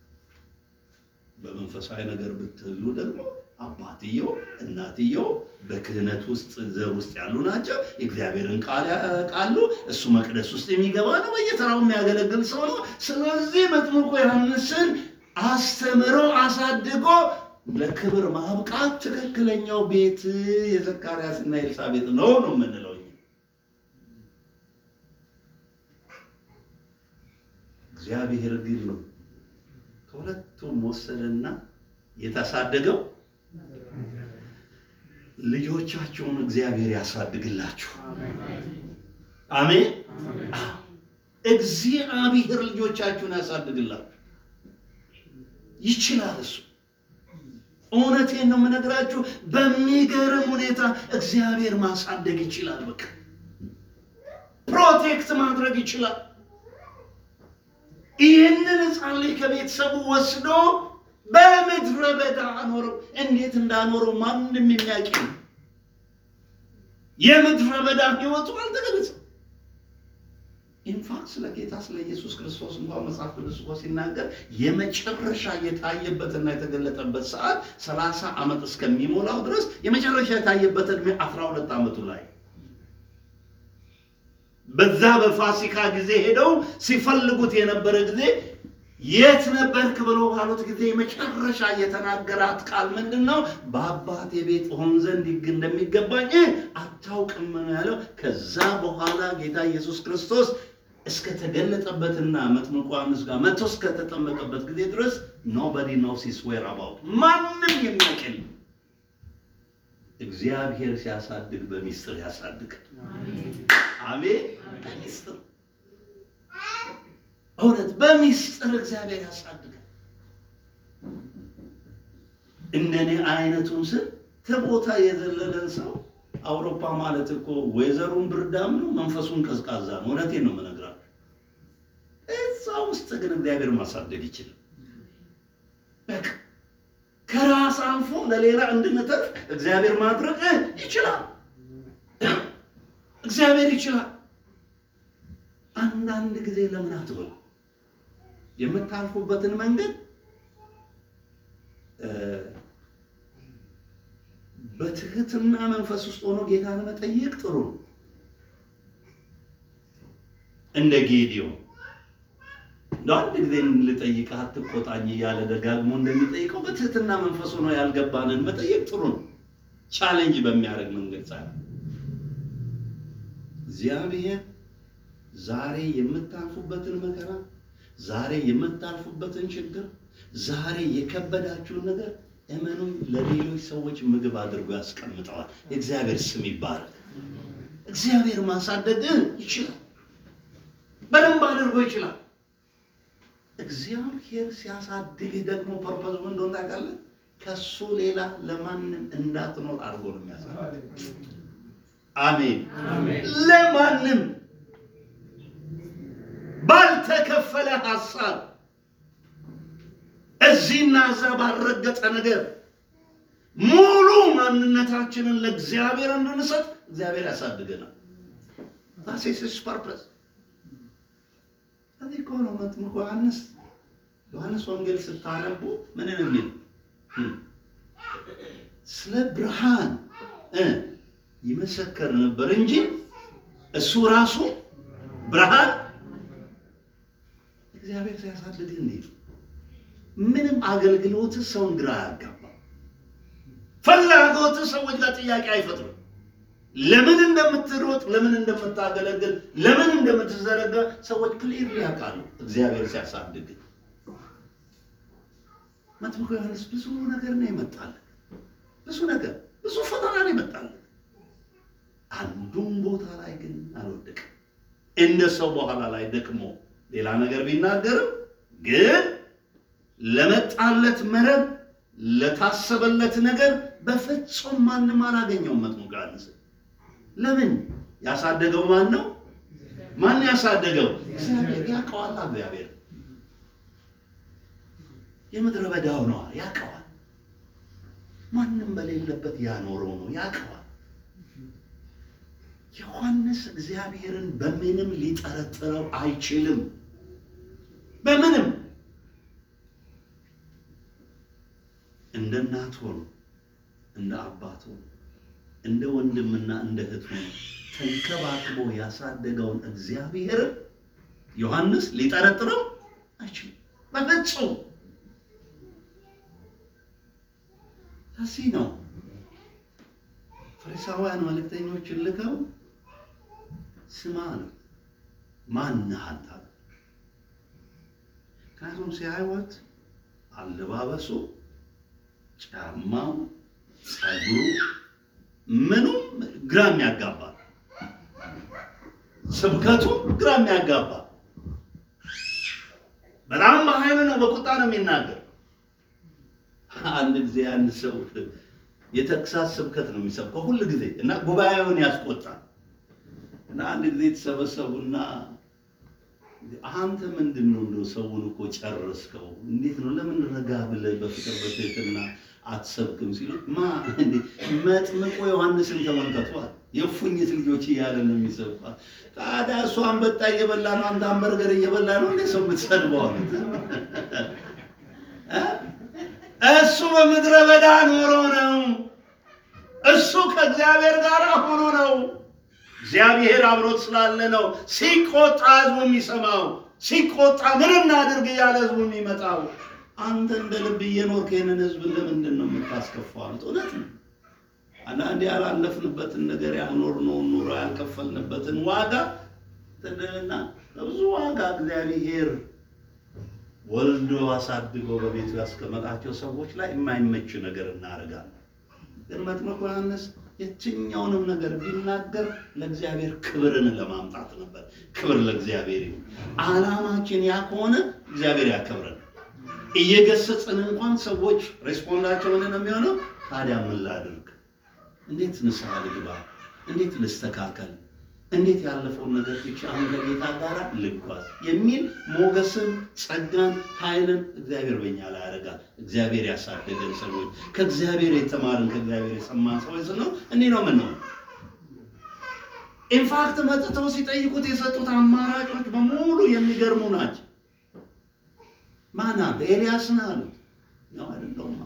በመንፈሳዊ ነገር ብትሉ ደግሞ አባትየው እናትየው በክህነት ውስጥ ዘር ውስጥ ያሉ ናቸው። የእግዚአብሔርን ቃል ያውቃሉ። እሱ መቅደስ ውስጥ የሚገባ ነው። በየተራው የሚያገለግል ሰው ነው። ስለዚህ መጥምቁ ዮሐንስን አስተምሮ አሳድጎ ለክብር ማብቃት ትክክለኛው ቤት የዘካርያስና የኤልሳቤጥ ነው ነው የምንለው እኛ። እግዚአብሔር ግን ነው ከሁለቱም ወሰደና የታሳደገው ልጆቻቸውን እግዚአብሔር ያሳድግላችሁ። አሜን። እግዚአብሔር ልጆቻችሁን ያሳድግላችሁ ይችላል እሱ እውነቴን ነው የምነግራችሁ። በሚገርም ሁኔታ እግዚአብሔር ማሳደግ ይችላል። በቃ ፕሮቴክት ማድረግ ይችላል። ይህንን ሕፃን ልጅ ከቤተሰቡ ወስዶ በምድረ በዳ አኖረው። እንዴት እንዳኖረው ማንም የሚያውቅ ነው። የምድረ በዳ ሕይወቱ አልተገለጸም። ኢንፋክት ስለ ጌታ ስለ ኢየሱስ ክርስቶስ እንኳን መጽሐፍ ቅዱስ እኮ ሲናገር የመጨረሻ የታየበትና የተገለጠበት ሰዓት ሰላሳ ዓመት እስከሚሞላው ድረስ የመጨረሻ የታየበት ዕድሜ አስራ ሁለት ዓመቱ ላይ በዛ በፋሲካ ጊዜ ሄደው ሲፈልጉት የነበረ ጊዜ የት ነበርክ ብሎ ባሉት ጊዜ የመጨረሻ የተናገራት ቃል ምንድን ነው? በአባቴ ቤት ሆን ዘንድ ይግ እንደሚገባኝ አታውቅም ነው ያለው። ከዛ በኋላ ጌታ ኢየሱስ ክርስቶስ እስከተገለጠበትና መጥምቁ ዮሐንስ ጋር መጥቶ እስከተጠመቀበት ጊዜ ድረስ ኖበዲ ኖውስ ሂዝ ዌር አባውት ማንም የሚያውቅ የለም። እግዚአብሔር ሲያሳድግ በሚስጥር ያሳድጋል። አሜን። በሚስጥር እውነት በሚስጥር እግዚአብሔር ያሳድጋል። እንደኔ አይነቱን ስንት ቦታ የዘለለን ሰው አውሮፓ ማለት እኮ ወይዘሩን ብርዳም ነው፣ መንፈሱን ቀዝቃዛ ነው። እውነቴን ነው የምነግራችሁ። እዛ ውስጥ ግን እግዚአብሔር ማሳደግ ይችላል። በቃ ከራስ አልፎ ለሌላ እንድንተርፍ እግዚአብሔር ማድረግ ይችላል። እግዚአብሔር ይችላል። አንዳንድ ጊዜ ለምን አትበሉ የምታልፉበትን መንገድ በትህትና መንፈስ ውስጥ ሆኖ ጌታን መጠየቅ ጥሩ ነው። እንደ ጌዲዮን እንደ አንድ ጊዜ ልጠይቅህ አትቆጣኝ እያለ ደጋግሞ እንደሚጠይቀው በትህትና መንፈስ ሆኖ ያልገባንን መጠየቅ ጥሩ ነው። ቻሌንጅ በሚያደርግ መንገድ ሳይሆን እግዚአብሔር ዛሬ የምታልፉበትን መከራ፣ ዛሬ የምታልፉበትን ችግር፣ ዛሬ የከበዳችሁን ነገር እመኑኝ ለሌሎች ሰዎች ምግብ አድርጎ ያስቀምጠዋል። የእግዚአብሔር ስም ይባረክ። እግዚአብሔር ማሳደግ ይችላል፣ በደንብ አድርጎ ይችላል። እግዚአብሔር ሲያሳድግ ደግሞ ፐርፐዝ ምን እንደሆነ ታውቃለህ? ከሱ ሌላ ለማንም እንዳትኖር አድርጎ ነው የሚያሳድግ። አሜን። ለማንም ባልተከፈለ ሀሳብ እዚህና እዛ ባልረገጠ ነገር ማንነታችንን ለእግዚአብሔር እንድንሰጥ እግዚአብሔር ያሳድገናል። ዛሴስስ ፐርፐስ እዚህ እኮ ነው መጥምቁ ዮሐንስ ዮሐንስ ወንጌል ስታነቡ ምንን የሚል ስለ ብርሃን እ ይመሰከር ነበር እንጂ እሱ ራሱ ብርሃን እግዚአብሔር ሲያሳድግ እንዴት ምንም አገልግሎት ሰውን ግራ አያጋባ። ፍላጎት ሰዎች ጋር ጥያቄ አይፈጥሩም። ለምን እንደምትሮጥ፣ ለምን እንደምታገለግል፣ ለምን እንደምትዘረጋ ሰዎች ክሊር ያውቃሉ። እግዚአብሔር ሲያሳድግ መጥምቁ ዮሐንስ ብዙ ነገር ነው ይመጣልን፣ ብዙ ነገር ብዙ ፈተና ነው ይመጣልን። አንዱም ቦታ ላይ ግን አልወደቅም። እንደ ሰው በኋላ ላይ ደክሞ ሌላ ነገር ቢናገርም ግን ለመጣለት መረብ ለታሰበለት ነገር በፍጹም ማንም አላገኘውም። መጥምቁ ዮሐንስ ለምን? ያሳደገው ማን ነው? ማን ያሳደገው? እግዚአብሔር ያውቀዋል። እግዚአብሔር የምድረ በዳው ነዋ፣ ያውቀዋል። ማንም በሌለበት ያኖረው ነው፣ ያውቀዋል። ዮሐንስ እግዚአብሔርን በምንም ሊጠረጥረው አይችልም። በምንም እንደ እናት ሆኖ እንደ አባት ሆኖ እንደ ወንድምና እንደ እህት ሆኖ ተንከባክቦ ያሳደገውን እግዚአብሔርን ዮሐንስ ሊጠረጥረው አይችልም በፍጹም። ለዚህ ነው ፈሪሳውያን መልእክተኞችን ልከው ስማ ነው ማነህ አንተ? ምክንያቱም ሲያዩት አለባበሱ፣ ጫማው፣ ጸጉሩ ምኑም ግራ የሚያጋባ ስብከቱ ግራ የሚያጋባ በጣም በኃይል ነው፣ በቁጣ ነው የሚናገር። አንድ ጊዜ አንድ ሰው የተግሳጽ ስብከት ነው የሚሰብከው ሁል ጊዜ እና ጉባኤውን ያስቆጣል። እና አንድ ጊዜ የተሰበሰቡና አንተ ምንድን ነው እንደው ሰውን እኮ ጨረስከው፣ እንዴት ነው ለምን ረጋ ብለህ በፍቅር በትህትና አትሰብክም? ሲሉት ማ እንዴ መጥምቁ ዮሐንስን ተመልከቷል። የእፉኝት ልጆች እያለ ነው የሚሰብኳል። ታዲያ እሱ አንበጣ እየበላ ነው፣ አንተ አንበርገር እየበላ ነው እንዴ ሰው የምትሰድበው አሉት። እሱ በምድረ በዳ ኖሮ ነው። እሱ ከእግዚአብሔር ጋር ሆኖ ነው። እግዚአብሔር አብሮት ስላለ ነው። ሲቆጣ ህዝቡ የሚሰማው፣ ሲቆጣ ምን እናድርግ እያለ ህዝቡ የሚመጣው። አንተ እንደ ልብ እየኖርክ ይህንን ህዝብ ለምንድን ነው የምታስከፋው? አሉት። እውነት ነው። አንዳንዴ ያላለፍንበትን ነገር ያልኖርነውን ኑሮ ያልከፈልንበትን ዋጋ ትንና በብዙ ዋጋ እግዚአብሔር ወልዶ አሳድጎ በቤቱ ያስቀመጣቸው ሰዎች ላይ የማይመች ነገር እናደርጋለን። ግን መጥምቁ ዮሐንስ የትኛውንም ነገር ቢናገር ለእግዚአብሔር ክብርን ለማምጣት ነበር። ክብር ለእግዚአብሔር ይሁን። ዓላማችን ያ ከሆነ እግዚአብሔር ያከብረን። እየገሰጽን እንኳን ሰዎች ሬስፖንዳቸው ምንድን ነው የሚሆነው? ታዲያ ምን ላድርግ? እንዴት ንስሐ ልግባ? እንዴት ልስተካከል? እንዴት ያለፈውን ነገር ብቻ አሁን ከጌታ ጋር ልጓዝ የሚል ሞገስን፣ ጸጋን፣ ኃይልን እግዚአብሔር በእኛ ላይ ያደርጋል። እግዚአብሔር ያሳደገን ሰዎች ከእግዚአብሔር የተማርን ከእግዚአብሔር የሰማን ሰዎች ነው። እንዲህ ነው ምን ነው ኢንፋክት መጥተው ሲጠይቁት የሰጡት አማራጮች በሙሉ የሚገርሙ ናቸው። ማና ኤልያስ ነህ አሉት። ነው አይደለሁም።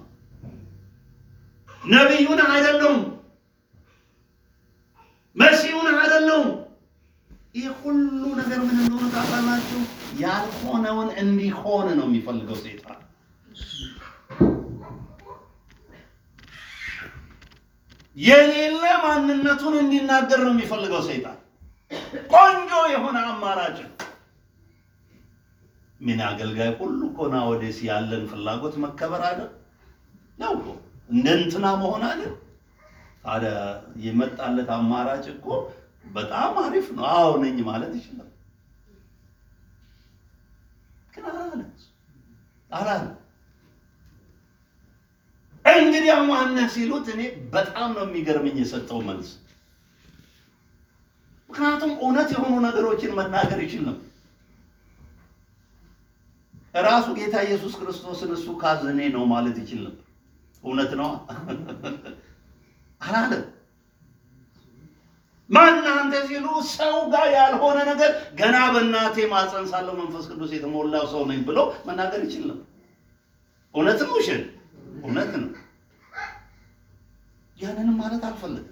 ነቢዩን አይደለሁም መሲሁን አይደለሁም። ይህ ሁሉ ነገር ምን እንደሆነ ታውቃላችሁ? ያልሆነውን እንዲሆን ነው የሚፈልገው ሰይጣን። የሌለ ማንነቱን እንዲናገር ነው የሚፈልገው ሰይጣን። ቆንጆ የሆነ አማራጭ ምን አገልጋይ ሁሉ እኮ ናወዴስ ያለን ፍላጎት መከበር አይደል ነው እኮ እንደ እንትና መሆን አይደል ታዲያ የመጣለት አማራጭ እኮ በጣም አሪፍ ነው። አዎ ነኝ ማለት ይችላል። ግን አላለ አላለ። እንግዲህ ማነህ ሲሉት እኔ በጣም ነው የሚገርመኝ የሰጠው መልስ። ምክንያቱም እውነት የሆኑ ነገሮችን መናገር ይችልም። ራሱ ጌታ ኢየሱስ ክርስቶስን እሱ ካዘኔ ነው ማለት ይችል ነበር። እውነት ነው አላለም። ማን አንተ ሲሉ ሰው ጋር ያልሆነ ነገር ገና በእናቴ ማፀን ሳለሁ መንፈስ ቅዱስ የተሞላው ሰው ነኝ ብሎ መናገር ይችል ነበር። እውነት ነው፣ ውሸት እውነት ነው። ያንንም ማለት አልፈለግም።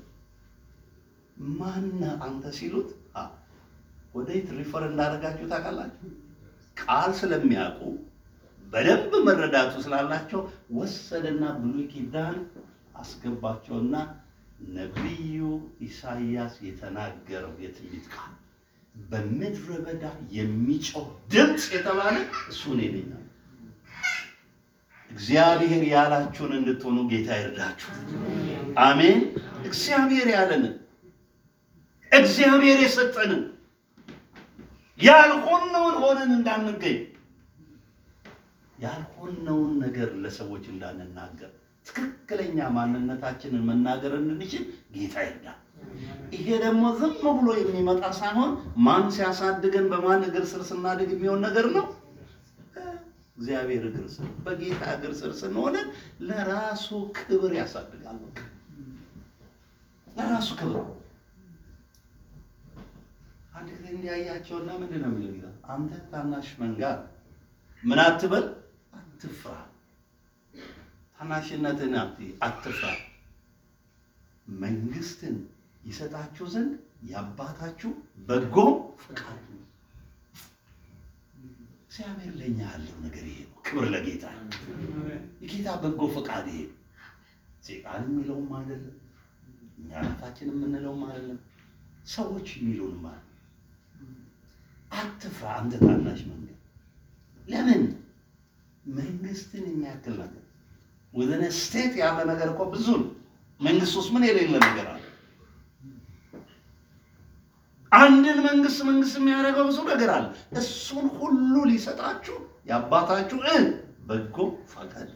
ማን አንተ ሲሉት ወደየት ሪፈር እንዳደረጋችሁ ታውቃላችሁ? ቃል ስለሚያውቁ በደንብ መረዳቱ ስላላቸው ወሰደና ብሉይ ኪዳን አስገባቸውና ነቢዩ ኢሳይያስ የተናገረው የትንቢት ቃል በምድረ በዳ የሚጮህ ድምፅ የተባለ እሱ እኔ ነኝ። እግዚአብሔር ያላችሁን እንድትሆኑ ጌታ ይርዳችሁ። አሜን። እግዚአብሔር ያለንን እግዚአብሔር የሰጠንን ያልሆነውን ሆነን እንዳንገኝ ያልሆነውን ነገር ለሰዎች እንዳንናገር ትክክለኛ ማንነታችንን መናገር እንድንችል ጌታ ይርዳል። ይሄ ደግሞ ዝም ብሎ የሚመጣ ሳይሆን ማን ሲያሳድገን በማን እግር ስር ስናድግ የሚሆን ነገር ነው። እግዚአብሔር እግር ስር በጌታ እግር ስር ስንሆን ለራሱ ክብር ያሳድጋል። በቃ ለራሱ ክብር አንድ ጊዜ እንዲያያቸውና ምንድን ነው የሚለው ጌታ አንተ ታናሽ መንጋ ምን አትበል፣ አትፍራ፣ ታናሽነትን አትፍራ፣ መንግስትን ይሰጣችሁ ዘንድ የአባታችሁ በጎ ፈቃድ ነው። እግዚአብሔር ለእኛ ያለው ነገር ይሄ ነው። ክብር ለጌታ። የጌታ በጎ ፈቃድ ይሄ ነው። ሴጣን የሚለውም አይደለም፣ እኛ ራሳችን የምንለውም አይደለም፣ ሰዎች የሚሉንም አይደለም። አትፍራ አንተ ታናሽ መንገድ። ለምን መንግስትን የሚያክል ነገር ወዘነ ስቴት ያለ ነገር እኮ ብዙ ነው። መንግስት ውስጥ ምን የሌለ ነገር አለ? አንድን መንግስት መንግስት የሚያደርገው ብዙ ነገር አለ። እሱን ሁሉ ሊሰጣችሁ የአባታችሁ እ በጎ ፈቃድ።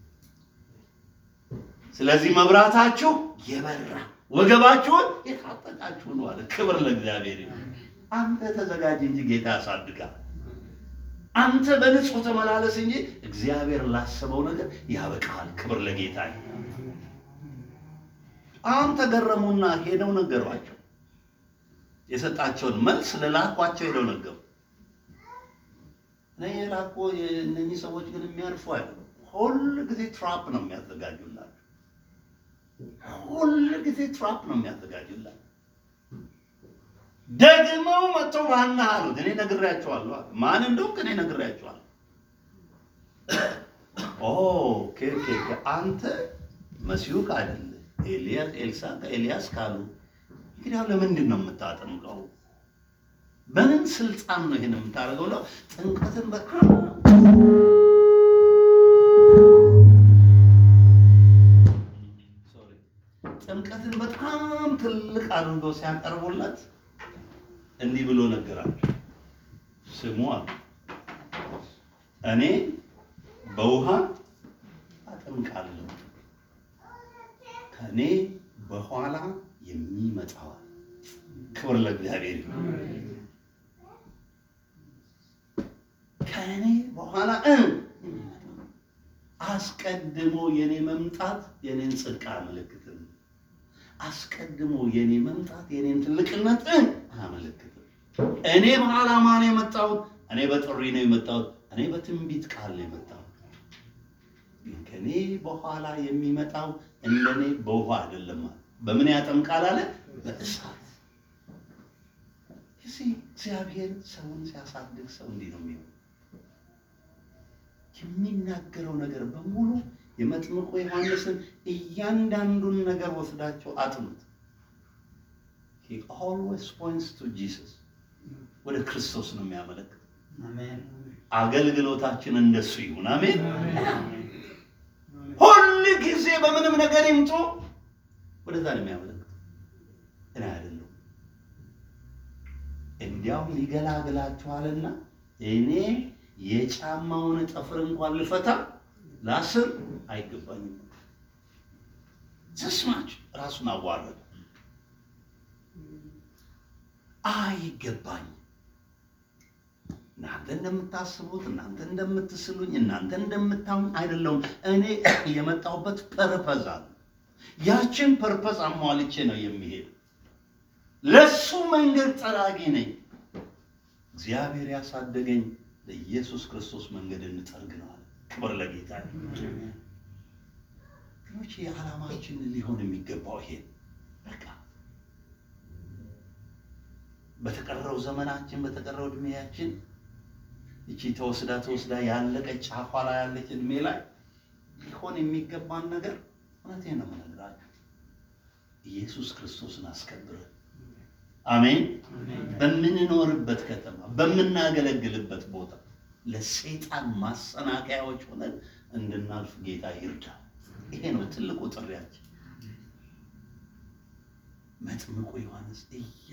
ስለዚህ መብራታችሁ የበራ ወገባችሁን የታጠቃችሁ ነው አለ። ክብር ለእግዚአብሔር ይሁን። አንተ ተዘጋጅ እንጂ ጌታ ያሳድጋል። አንተ በንጹህ ተመላለስ እንጂ እግዚአብሔር ላሰበው ነገር ያበቃል። ክብር ለጌታ ይሁን። አሁን ተገረሙና ሄደው ነገሯቸው። የሰጣቸውን መልስ ለላኳቸው ሄደው ነገሩ። እኔ የላኮ እነኚህ ሰዎች ግን የሚያልፉ አይደሉም። ሁል ጊዜ ትራፕ ነው የሚያዘጋጁላቸው። ሁል ጊዜ ትራፕ ነው የሚያዘጋጁላቸው። ደግመው መጥተው ማን አሉት? እኔ ነግሬያቸዋለሁ አለ። ማን እንደውም እኔ ነግሬያቸዋለሁ። ኦ ኦኬ ኦኬ ኦኬ፣ አንተ መሲሁ አይደለ ኤልያስ ኤልሳ ኤልያስ ካሉ እንግዲህ አሁን ለምንድን ነው የምታጠምቀው? በምን ስልጣን ነው ይሄን የምታደርገው? ነው ጥምቀትን በጣም ሶሪ ጥምቀትን በጣም ትልቅ አድርገው ሲያቀርቡለት እንዲህ ብሎ ነገራቸው። ስሙ አሉ እኔ በውሃ አጠምቃለሁ ከእኔ በኋላ የሚመጣው ክብር ለእግዚአብሔር ይሁን። ከእኔ በኋላ እ አስቀድሞ የኔ መምጣት የኔን ጽድቅ አያመለክትም። አስቀድሞ የኔ መምጣት የኔን ትልቅነት እ አያመለክትም። እኔ በዓላማ ነው የመጣሁት። እኔ በጥሪ ነው የመጣሁት። እኔ በትንቢት ቃል ነው የመጣሁት። ግን ከእኔ በኋላ የሚመጣው እንደኔ በውሃ አይደለም አለ። በምን ያጠምቃል አለ? በእሳት። እዚህ እግዚአብሔር ሰውን ሲያሳድግ ሰው እንዲህ ነው የሚሆነው። የሚናገረው ነገር በሙሉ የመጥምቁ ዮሐንስን እያንዳንዱን ነገር ወስዳቸው አጥኑት። He always points to Jesus ወደ ክርስቶስ ነው የሚያመለክት። አገልግሎታችን እንደሱ ይሁን። አሜን። ሁል ጊዜ በምንም ነገር ይምጡ ወደዛ ነው የሚያመለክት። እኔ አይደለሁም። እንዲያውም ይገላግላችኋልና እኔ የጫማውን ጠፍር እንኳን ልፈታ ላስር አይገባኝም። ስስማች ራሱን አዋረደ። አይገባኝም። እናንተ እንደምታስቡት፣ እናንተ እንደምትስሉኝ፣ እናንተ እንደምታዩኝ አይደለሁም። እኔ የመጣሁበት ፐርፐዝ አለ። ያችን ፐርፐዝ አሟልቼ ነው የሚሄድ። ለሱ መንገድ ጠራጊ ነኝ። እግዚአብሔር ያሳደገኝ ለኢየሱስ ክርስቶስ መንገድ እንጠርግ ነው አለ። ክብር ለጌታ ግኖች የዓላማችን ሊሆን የሚገባው ይሄ በቃ በተቀረው ዘመናችን በተቀረው እድሜያችን እቺ ተወስዳ ተወስዳ ያለቀች ጫፏ ላይ ያለች እድሜ ላይ ሊሆን የሚገባን ነገር እውነቴን ነው የምነግራችሁ፣ ኢየሱስ ክርስቶስን አስከብረን አሜን። በምንኖርበት ከተማ በምናገለግልበት ቦታ ለሰይጣን ማሰናከያዎች ሆነን እንድናልፍ ጌታ ይርዳል። ይሄ ነው ትልቁ ጥሪያችን። መጥምቁ ዮሐንስ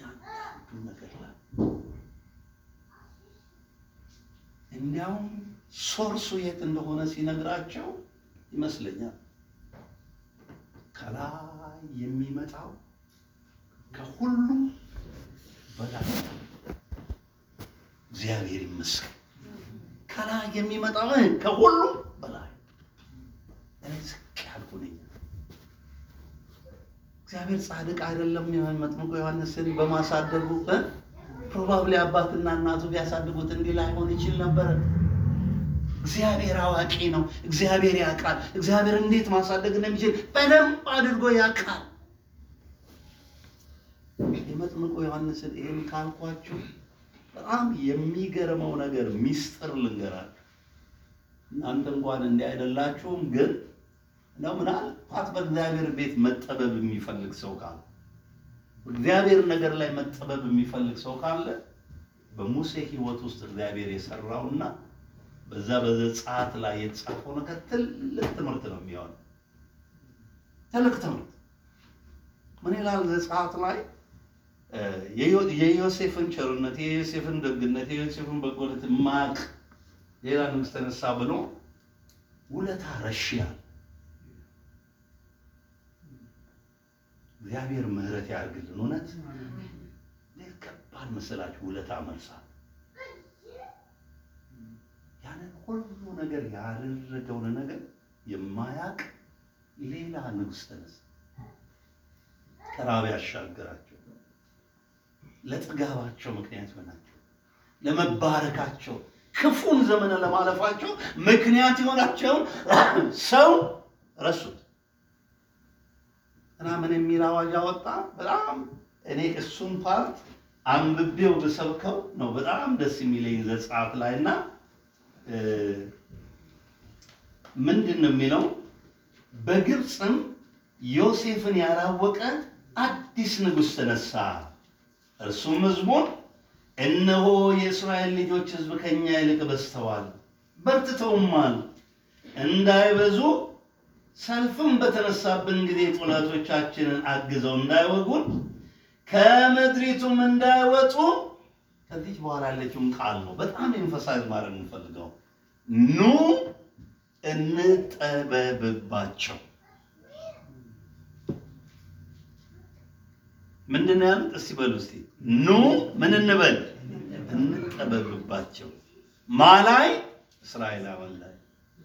እያንዳንዱ ነገር ላይ እንዲያውም ሶርሱ የት እንደሆነ ሲነግራቸው ይመስለኛል ከላይ የሚመጣው ከሁሉም በላይ እግዚአብሔር ይመስገን። ከላይ የሚመጣው ከሁሉም በላይ እኔ ዝቅ ያልኩ ነኝ። እግዚአብሔር ጻድቅ አይደለም? መጥምቁ ዮሐንስን በማሳደጉ ፕሮባብሊ አባትና እናቱ ቢያሳድጉት እንዲህ ላይሆን ይችል ነበረ። እግዚአብሔር አዋቂ ነው። እግዚአብሔር ያውቃል። እግዚአብሔር እንዴት ማሳደግ እንደሚችል በደንብ አድርጎ ያውቃል። የመጥምቁ ዮሐንስን ይህን ካልኳችሁ በጣም የሚገርመው ነገር ሚስጥር ልንገራችሁ። እናንተ እንኳን እንዲህ አይደላችሁም፣ ግን እንደው ምናልባት በእግዚአብሔር ቤት መጠበብ የሚፈልግ ሰው ካለ እግዚአብሔር ነገር ላይ መጠበብ የሚፈልግ ሰው ካለ በሙሴ ሕይወት ውስጥ እግዚአብሔር የሰራውና በዛ በዘጸአት ላይ የተጻፈው ነገር ትልቅ ትምህርት ነው የሚሆነው። ትልቅ ትምህርት ምን ይላል ዘጸአት ላይ የዮሴፍን ቸርነት፣ የዮሴፍን ደግነት፣ የዮሴፍን በጎነት ማቅ ሌላ ንጉሥ ተነሳ ብሎ ውለታ ረሽያል። እግዚአብሔር ምሕረት ያድርግልን። እውነት እንዴት ከባድ መሰላችሁ! ውለታ መርሳት ያንን ሁሉ ነገር ያደረገውን ነገር የማያውቅ ሌላ ንጉሥ ተነሳ። ከራብ ያሻገራቸው ለጥጋባቸው ምክንያት ሆናቸው፣ ለመባረካቸው ክፉን ዘመን ለማለፋቸው ምክንያት የሆናቸውን ሰው ረሱት እና ምን የሚል አዋጅ አወጣ? በጣም እኔ እሱን ፓርት አንብቤው ብሰብከው ነው በጣም ደስ የሚለኝ ዘጸአት ላይ እና ምንድን ነው የሚለው? በግብፅም ዮሴፍን ያላወቀ አዲስ ንጉሥ ተነሳ። እርሱም ሕዝቡን እነሆ የእስራኤል ልጆች ሕዝብ ከኛ ይልቅ በዝተዋል፣ በርትተውማል፣ እንዳይበዙ ሰልፍም በተነሳብን ጊዜ ጠላቶቻችንን አግዘው እንዳይወጉን ከምድሪቱም እንዳይወጡ ከዚህ በኋላ ያለችውን ቃል ነው በጣም ኤንፈሳይዝ ማድረግ የምንፈልገው። ኑ እንጠበብባቸው። ምንድን ነው ያሉት? እስቲ በሉ እስቲ ኑ ምን እንበል? እንጠበብባቸው። ማላይ እስራኤላውያን ላይ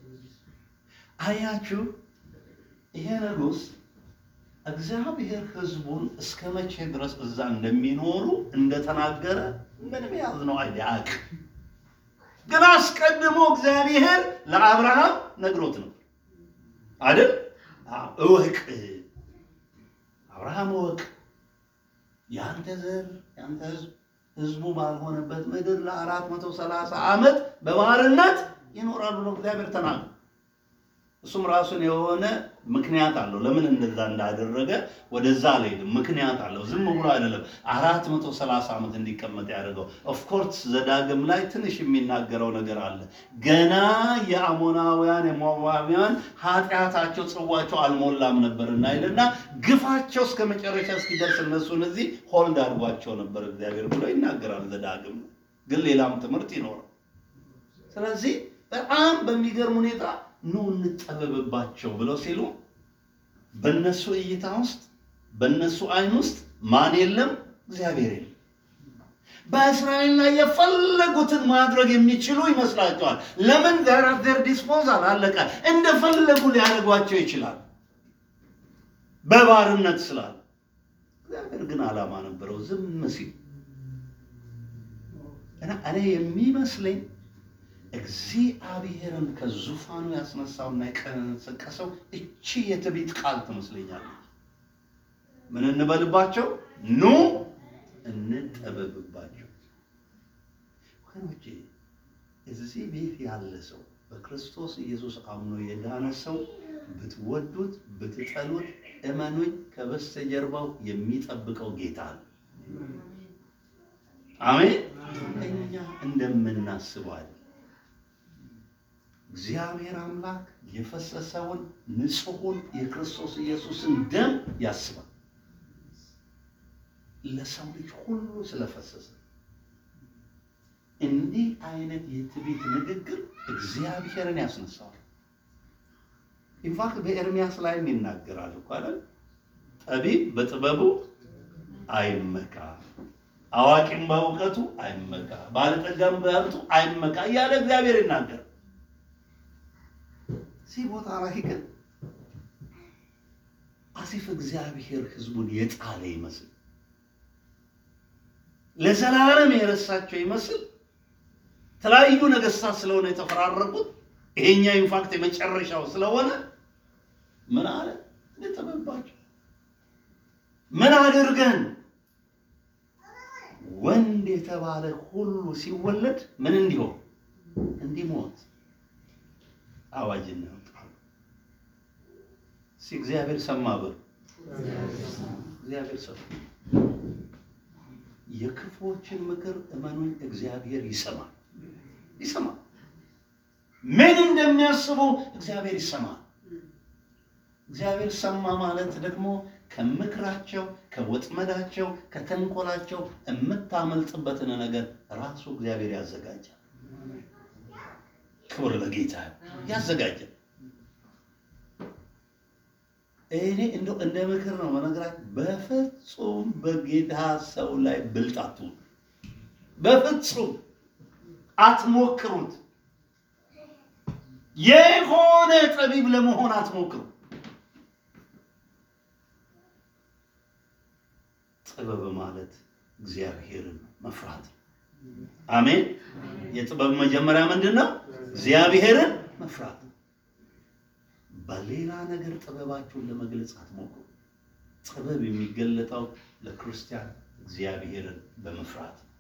አያችሁ። ይሄ ንጉሥ እግዚአብሔር ሕዝቡን እስከ መቼ ድረስ እዛ እንደሚኖሩ እንደተናገረ ምንም የያዝነው አይዲያቅ ግን አስቀድሞ እግዚአብሔር ለአብርሃም ነግሮት ነው አይደል? እወቅ አብርሃም እወቅ፣ የአንተ ዘር የአንተ ሕዝብ ሕዝቡ ባልሆነበት ምድር ለአራት መቶ ሰላሳ ዓመት በባርነት ይኖራሉ ነው እግዚአብሔር ተናገረ። እሱም ራሱን የሆነ ምክንያት አለው። ለምን እንደዛ እንዳደረገ ወደዛ አልሄድም። ምክንያት አለው። ዝም ብሎ አይደለም አራት መቶ ሰላሳ ዓመት እንዲቀመጥ ያደርገው። ኦፍኮርስ ዘዳግም ላይ ትንሽ የሚናገረው ነገር አለ። ገና የአሞናውያን የሞዓባውያን ኃጢአታቸው ጽዋቸው አልሞላም ነበርና ይልና ግፋቸው እስከ መጨረሻ እስኪደርስ እነሱን እዚህ ሆልድ አድርጓቸው ነበር እግዚአብሔር ብሎ ይናገራል ዘዳግም። ግን ሌላም ትምህርት ይኖረው። ስለዚህ በጣም በሚገርም ሁኔታ ኑ እንጠበብባቸው ብለው ሲሉ በእነሱ እይታ ውስጥ በእነሱ አይን ውስጥ ማን የለም? እግዚአብሔር የለም። በእስራኤል ላይ የፈለጉትን ማድረግ የሚችሉ ይመስላቸዋል። ለምን ዘራት ዘር ዲስፖዛል አለቀ። እንደፈለጉ ሊያደርጓቸው ይችላል በባርነት ስላለ። እግዚአብሔር ግን ዓላማ ነበረው ዝም ሲል እና እኔ የሚመስለኝ እግዚአብሔርን ከዙፋኑ ያስነሳውና የቀሰቀሰው እቺ የትዕቢት ቃል ትመስለኛለች። ምን እንበልባቸው? ኑ እንጠበብባቸው። ወገኖቼ እዚህ ቤት ያለ ሰው በክርስቶስ ኢየሱስ አምኖ የዳነ ሰው ብትወዱት ብትጠሉት፣ እመኑኝ ከበስተጀርባው የሚጠብቀው ጌታ ነው። አሜን። እኛ እንደምናስበው እግዚአብሔር አምላክ የፈሰሰውን ንጹሑን የክርስቶስ ኢየሱስን ደም ያስባል። ለሰው ልጅ ሁሉ ስለፈሰሰ እንዲህ አይነት የትዕቢት ንግግር እግዚአብሔርን ያስነሳዋል። ኢንፋክት በኤርሚያስ ላይም ይናገራል እኮ አይደል? ጠቢብ በጥበቡ አይመካ፣ አዋቂም በእውቀቱ አይመካ፣ ባለጠጋም በሀብቱ አይመካ እያለ እግዚአብሔር ይናገር። እዚህ ቦታ ላይ ግን አሲፍ እግዚአብሔር ሕዝቡን የጣለ ይመስል ለዘላለም የረሳቸው ይመስል የተለያዩ ነገስታት ስለሆነ የተፈራረቁት ይሄኛው ኢንፋክት የመጨረሻው ስለሆነ ምን አለ ልጥበባቸው ምን አድርገን ወንድ የተባለ ሁሉ ሲወለድ ምን እንዲሆን እንዲሞት አዋጅ እናወጣለን። እስኪ እግዚአብሔር ሰማ በሉ። እግዚአብሔር ሰማ። የክፉዎችን ምክር እመኑኝ፣ እግዚአብሔር ይሰማል ይሰማል። ምን እንደሚያስቡ እግዚአብሔር ይሰማል። እግዚአብሔር ሰማ ማለት ደግሞ ከምክራቸው፣ ከወጥመዳቸው፣ ከተንኮላቸው የምታመልጥበትን ነገር ራሱ እግዚአብሔር ያዘጋጃል። ክብር ለጌታ ያዘጋጃል። እኔ እንደው እንደ ምክር ነው መነግራችሁ። በፍጹም በጌታ ሰው ላይ ብልጥ አትሁኑ። በፍጹም አትሞክሩት። የሆነ ጠቢብ ለመሆን አትሞክሩ። ጥበብ ማለት እግዚአብሔርን መፍራት ነው። አሜን። የጥበብ መጀመሪያ ምንድን ነው? እግዚአብሔርን መፍራት ነው። በሌላ ነገር ጥበባችሁን ለመግለጽ አትሞክሩ። ጥበብ የሚገለጠው ለክርስቲያን እግዚአብሔርን በመፍራት ነው።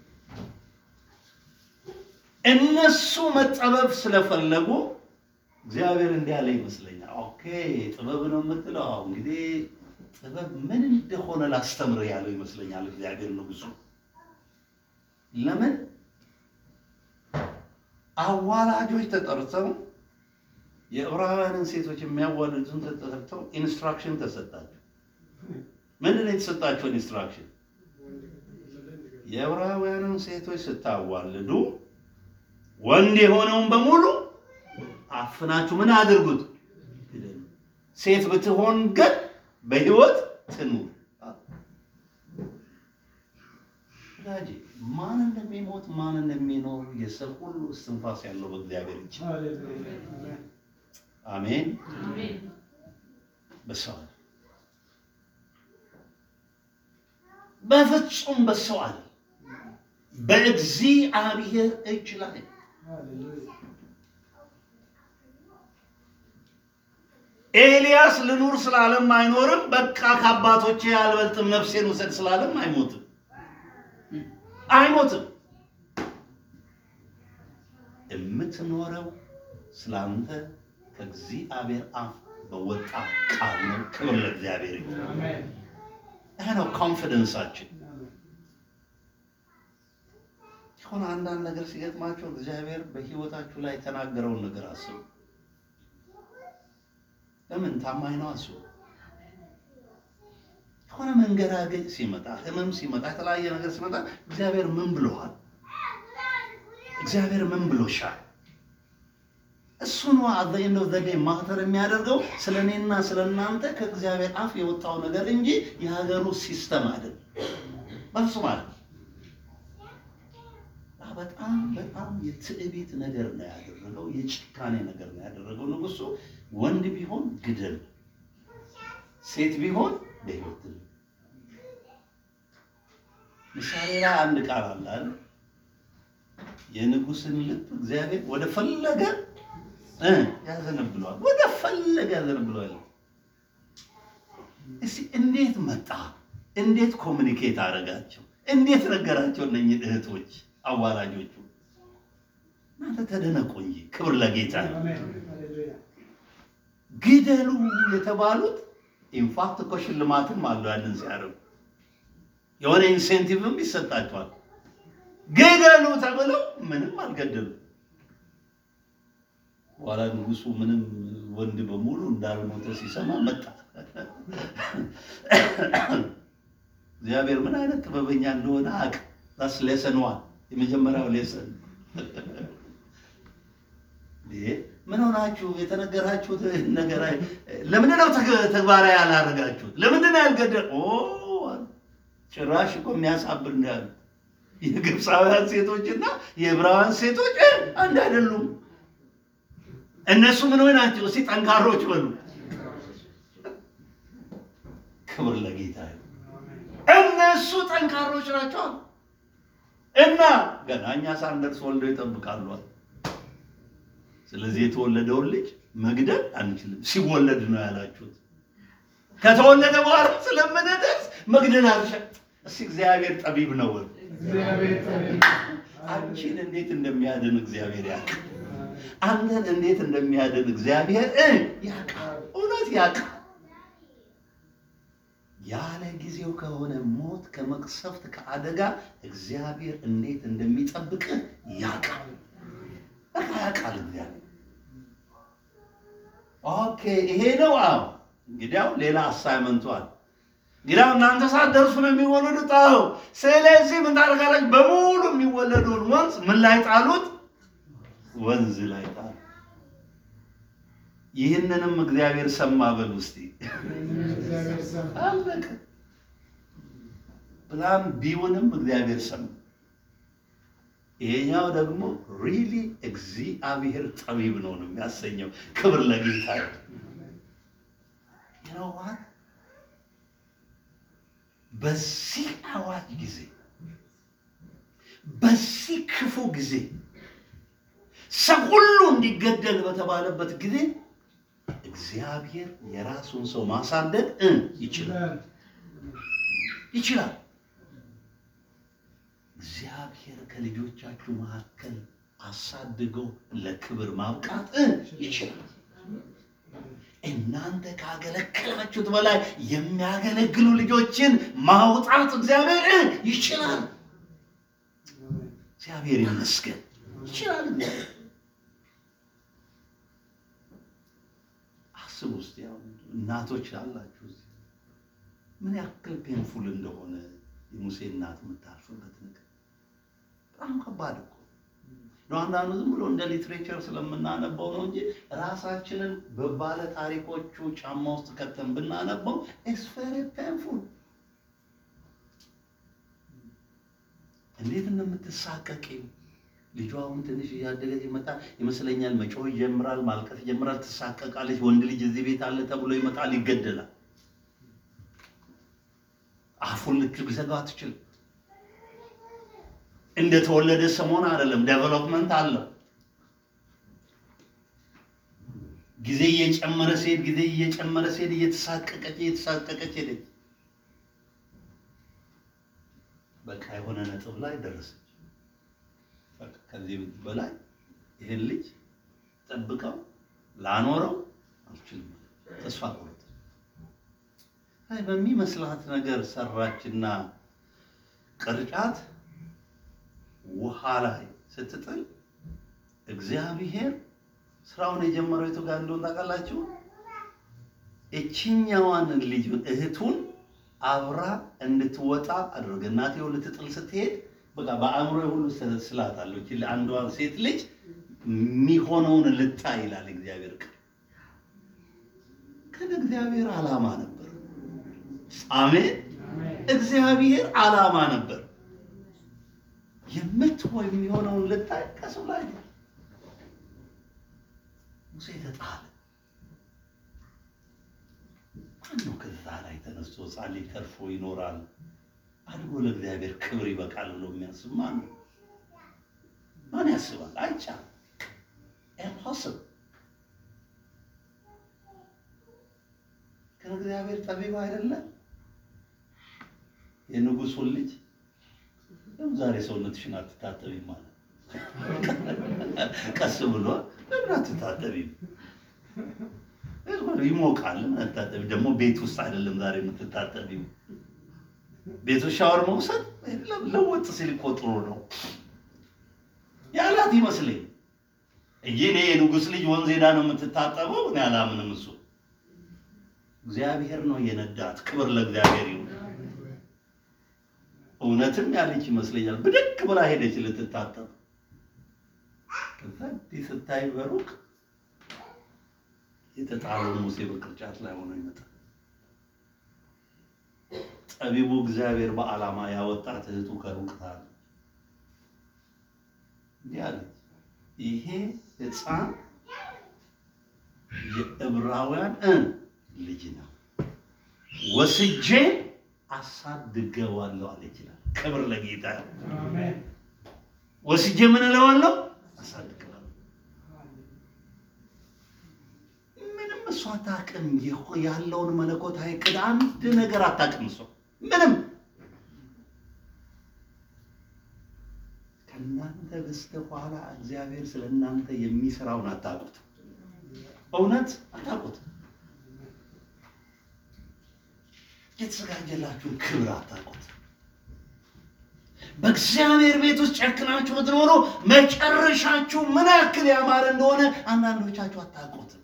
እነሱ መጠበብ ስለፈለጉ እግዚአብሔር እንዲህ ያለ ይመስለኛል። ኦኬ ጥበብ ነው የምትለው አዎ፣ እንግዲህ ጥበብ ምን እንደሆነ ላስተምር ያለው ይመስለኛል እግዚአብሔር ንጉሡ። ለምን አዋላጆች ተጠርተው የዕብራውያንን ሴቶች የሚያዋልዱትን ተጠርተው ኢንስትራክሽን ተሰጣቸው። ምንድን ነው የተሰጣቸው ኢንስትራክሽን? የዕብራውያንን ሴቶች ስታዋልዱ ወንድ የሆነውን በሙሉ አፍናችሁ ምን አድርጉት? ግደሉ። ሴት ብትሆን ግን በሕይወት ትኑር። ወዳጄ ማን እንደሚሞት ማን እንደሚኖር የሰው ሁሉ እስትንፋስ ያለው በእግዚአብሔር እጅ። አሜን። በሰው አለ በፍጹም በሰው አለ በእግዚአብሔር እጅ ላይ ኤልያስ ልኑር ስላለም አይኖርም። በቃ ከአባቶቼ አልበልጥም ነፍሴን ውሰድ ስላለም አይሞትም አይሞትም። የምትኖረው ስላንተ ከእግዚአብሔር አፍ በወጣ ቃል ነው። ክብር ለእግዚአብሔር ይሁን። ይህ ነው ኮንፊደንሳችን። የሆነ አንዳንድ ነገር ሲገጥማቸው እግዚአብሔር በሕይወታችሁ ላይ የተናገረውን ነገር አስቡ። ለምን ታማኝ ነው? አስቡ። የሆነ መንገራገጭ ሲመጣ፣ ህመም ሲመጣ፣ የተለያየ ነገር ሲመጣ እግዚአብሔር ምን ብሎሃል? እግዚአብሔር ምን ብሎሻል? እሱ ነው አት ዘ ኤንድ ኦፍ ዘ ዴይ ማተር የሚያደርገው ስለ እኔና ስለ እናንተ ከእግዚአብሔር አፍ የወጣው ነገር እንጂ የሀገሩ ሲስተም አይደለም። በሱ ማለት በጣም በጣም የትዕቢት ነገር ነው ያደረገው፣ የጭካኔ ነገር ነው ያደረገው። ንጉሱ ወንድ ቢሆን ግደል፣ ሴት ቢሆን በሕይወት ትኑር። ምሳሌ ላይ አንድ ቃል አለ አይደል? የንጉስን ልብ እግዚአብሔር ወደ ፈለገ እ ያዘነብለዋል፣ ወደ ፈለገ ያዘነብለዋል። እስኪ እንዴት መጣ? እንዴት ኮሚኒኬት አደረጋቸው? እንዴት ነገራቸው? እነኝህ እህቶች አዋላጆቹ እናንተ ተደነቁ እንጂ ክብር ለጌታ ነው። ግደሉ የተባሉት ኢንፋክት እኮ ሽልማትም አለው። ያንን ሲያደርጉ የሆነ ኢንሴንቲቭም ይሰጣቸዋል። ግደሉ ተብለው ምንም አልገደሉ። በኋላ ንጉሱ ምንም ወንድ በሙሉ እንዳልሞተ ሲሰማ መጣ። እግዚአብሔር ምን አይነት ጥበበኛ እንደሆነ አቅ ስ ሌሰን ዋን የመጀመሪያው ሌሰን ምን ሆናችሁ የተነገራችሁት ነገር አይ- ለምንድን ነው ተግ- ተግባራዊ ያላደረጋችሁት? ለምንድን ነው ያልገደል? ኦ ጭራሽ እኮ የሚያሳብር እንዳሉ የግብፃውያን ሴቶችና የዕብራውያን ሴቶች እ አንድ አይደሉም። እነሱ ምን ሆይ ናቸው? እስኪ ጠንካሮች በሉ። ክብር ለጌታ ይሁን። እነሱ ጠንካሮች ናቸው እና ገና እኛ ሳንደርስ ወልደው ይጠብቃሉ። ስለዚህ የተወለደውን ልጅ መግደል አንችልም። ሲወለድ ነው ያላችሁት። ከተወለደ በኋላ ስለምንደርስ መግደል አልሻ እስኪ እግዚአብሔር ጠቢብ ነው። እግዚአብሔር ጠቢብ አንቺን እንዴት እንደሚያድን እግዚአብሔር ያውቃል። አንተን እንዴት እንደሚያድን እግዚአብሔር እ ያውቃል። እውነት ያውቃል። ያለ ጊዜው ከሆነ ሞት፣ ከመቅሰፍት፣ ከአደጋ እግዚአብሔር እንዴት እንደሚጠብቅህ ያውቃል። በቃ ያውቃል እግዚአብሔር። ኦኬ ይሄ ነው። አዎ እንግዲያው ሌላ አሳይመንቱ አለ። እንግዲያው እናንተ ሳትደርሱ ነው የሚወለዱት። አዎ ስለዚህ ምን ታደርጋላችሁ? በሙሉ የሚወለደውን ወንዝ ምን ላይ ጣሉት? ወንዝ ላይ ጣሉ። ይህንንም እግዚአብሔር ሰማ በል ውስጥ እግዚአብሔር ሰማ። አለቀ። ፕላን ቢውንም እግዚአብሔር ሰማ። ይሄኛው ደግሞ ሪሊ እግዚአብሔር ጠቢብ ነው ነው የሚያሰኘው። ክብር ለጌታ ይሁን። You know what? በዚህ አዋጅ ጊዜ በዚህ ክፉ ጊዜ ሰው ሁሉ እንዲገደል በተባለበት ጊዜ እግዚአብሔር የራሱን ሰው ማሳደግ እ ይችላል ይችላል። እግዚአብሔር ከልጆቻችሁ መካከል አሳድገው ለክብር ማብቃት እ ይችላል። እናንተ ካገለገላችሁት በላይ የሚያገለግሉ ልጆችን ማውጣት እግዚአብሔር እ ይችላል። እግዚአብሔር ይመስገን ይችላል። እግዚአብሔር አስቡ ውስጥ ያው እናቶች አላችሁ እዚህ ምን ያክል ፔንፉል እንደሆነ የሙሴ እናት የምታልፍበት ነገር በጣም ከባድ እኮ ነው። አንዳንዱ ዝም ብሎ እንደ ሊትሬቸር ስለምናነበው ነው እንጂ ራሳችንን በባለ ታሪኮቹ ጫማ ውስጥ ከተን ብናነበው ኢትስ ቬሪ ፔንፉል። እንዴት እንደምትሳቀቂው ልጇ አሁን ትንሽ እያደገ ሲመጣ ይመስለኛል መጮህ ይጀምራል፣ ማልቀስ ይጀምራል፣ ትሳቀቃለች። ወንድ ልጅ እዚህ ቤት አለ ተብሎ ይመጣል፣ ይገደላል። አፉን ልትዘጋ አትችልም። እንደተወለደ ሰሞን አይደለም፣ ዴቨሎፕመንት አለው። ጊዜ እየጨመረ ሲሄድ ጊዜ እየጨመረ ሲሄድ እየተሳቀቀች እየተሳቀቀች ሄደች። በቃ የሆነ ነጥብ ላይ ደረሰች። በቃ ከዚህ በላይ ይህን ልጅ ጠብቀው ላኖረው አልችልም። ተስፋ ቆረጠች። አይ በሚመስላት ነገር ሰራችና ቅርጫት ውሃ ላይ ስትጥል እግዚአብሔር ስራውን የጀመረው የቱ ጋር እንደሆነ ታውቃላችሁ? እችኛዋን ልጅ እህቱን አብራ እንድትወጣ አደረገ። እናቴው ልትጥል ስትሄድ በቃ በአእምሮ ሁሉ ስላታለሁ እቺ አንዷን ሴት ልጅ የሚሆነውን ልታ ይላል እግዚአብሔር ቃል። ግን እግዚአብሔር ዓላማ ነበር። አሜን። እግዚአብሔር ዓላማ ነበር። የምትሆን የሚሆነውን ልታይ ከሰው ላይ ሙሴ ተጣለ። ማነው ከዛ ላይ ተነስቶ ሕፃን ልጅ ተርፎ ይኖራል አድጎ ለእግዚአብሔር ክብር ይበቃል ብሎ የሚያስብ ማን ነው? ማን ያስባል? አይቻልም። ኢምፖስብል። ግን እግዚአብሔር ጠቢብ አይደለም? የንጉሱን ልጅ ለምን ዛሬ ሰውነትሽን አትታጠቢም ማለት ቀስ ብሎ ለምን አትታጠቢም? ይሞቃል። ለምን አትታጠቢ? ደግሞ ቤት ውስጥ አይደለም ዛሬ የምትታጠቢው። ቤት ውስጥ ሻወር መውሰድ ለወጥ ሲል እኮ ጥሩ ነው ያላት ይመስለኝ እንጂ እኔ የንጉሥ ልጅ ወንዝ ሄዳ ነው የምትታጠበው እኔ አላምንም። እሱ እግዚአብሔር ነው የነዳት። ክብር ለእግዚአብሔር ይሁን። እውነትም ያለች ይመስለኛል። ብድግ ብላ ሄደች ልትታጠብ። ከዛ እንዲህ ስታይ በሩቅ የተጣለው ሙሴ በቅርጫት ላይ ሆኖ ይመጣል። ጠቢቡ እግዚአብሔር በዓላማ ያወጣት እህቱ ከሩቅ ታለ እንዲህ አለች፣ ይሄ ሕፃን የዕብራውያን እ ልጅ ነው ወስጄ አሳድገዋለሁ አለች ይላል። ክብር ለጌታ ይሁን። አሜን። ወስጄ ምን እለዋለሁ? አሳድገዋለሁ። ምንም እሷ አታውቅም። የሆ- ያለውን መለኮታዊ ዕቅድ አንድ ነገር አታውቅም። እሷ ምንም ከእናንተ በስተኋላ እግዚአብሔር ስለ እናንተ የሚሰራውን አታውቁት። እውነት አታውቁት። የተዘጋጀላችሁን ክብር አታውቁት። በእግዚአብሔር ቤት ውስጥ ጨክናችሁ ብትኖሩ መጨረሻችሁ ምን ያክል ያማረ እንደሆነ አንዳንዶቻችሁ አታውቁትም።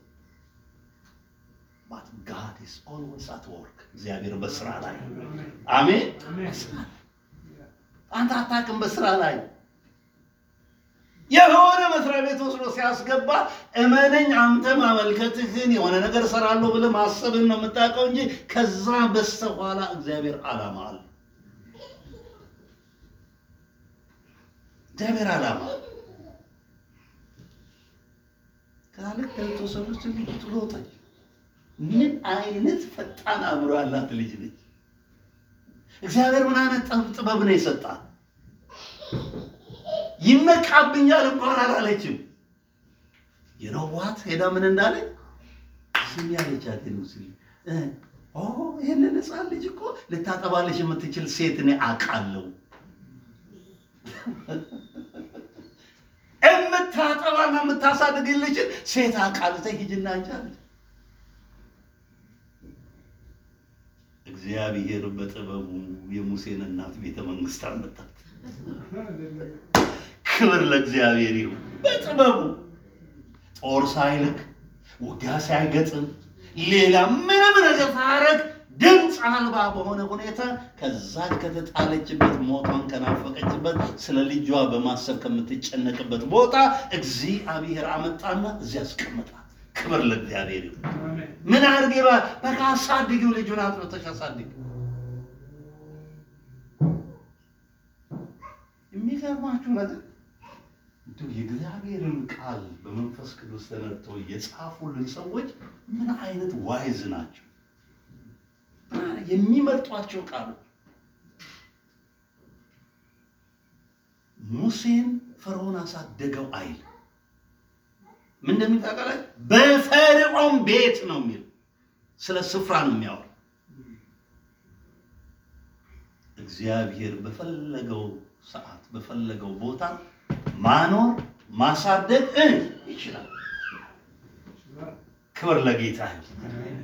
But God is always at work። እግዚአብሔር በስራ ላይ አሜን። አሜን። በስራ ላይ አንተ አታውቅም። በስራ ላይ የሆነ መስሪያ ቤት ወስዶ ሲያስገባ እመነኝ፣ አንተ ማመልከትህን የሆነ ነገር እሰራለሁ ብለህ ማሰብህን ነው የምታውቀው እንጂ ከዛ በስተኋላ እግዚአብሔር ዓላማ አለ። እግዚአብሔር ዓላማ አለ። ከልክ ከተወሰኑ ትልቅ ጥሎታል። ምን አይነት ፈጣን አእምሮ ያላት ልጅ ነች! እግዚአብሔር ምን አይነት ጥበብ ጥበብ ነው የሰጣት! ይመካብኛል እንኳን አላለችም። የነዋት ሄዳ ምን እንዳለች ስሚ ያለቻት ነው ስሚ እ ኦ ይሄንን ሕፃን ልጅ እኮ ልታጠባለች የምትችል ሴት እኔ አውቃለሁ። የምታጠባና የምታሳድግልችን ሴት አውቃለሁ። ተይ ሂጂና አንቺ አለች። እግዚአብሔር በጥበቡ የሙሴን እናት ቤተ መንግስት አመጣት። ክብር ለእግዚአብሔር ይሁን። በጥበቡ ጦር ሳይልክ ውጊያ ሳይገጥም ሌላ ምንም ነገር ሳያደርግ ድምፅ አልባ በሆነ ሁኔታ ከዛች ከተጣለችበት ሞቷን ከናፈቀችበት ስለ ልጇ በማሰብ ከምትጨነቅበት ቦታ እግዚአብሔር አመጣና እዚያ አስቀመጣት። ክብር ለእግዚአብሔር ይሁን። አሜን። ምን አድርጌ ባ በቃ አሳድጊው፣ ልጁን አጥብተሽ አሳድጊው። የሚገርማችሁ ነገር እንደው የእግዚአብሔርን ቃል በመንፈስ ቅዱስ ተነድተው የጻፉልን ሰዎች ምን አይነት ዋይዝ ናቸው! ምን አይነት የሚመርጧቸው ቃሎች ሙሴን ፈርዖን አሳደገው አይል ምን እንደሚታቀላይ በፈርዖን ቤት ነው የሚል ስለ ስፍራ ነው የሚያወራ። እግዚአብሔር በፈለገው ሰዓት በፈለገው ቦታ ማኖር ማሳደግ እ ይችላል። ክብር ለጌታ ይሁን።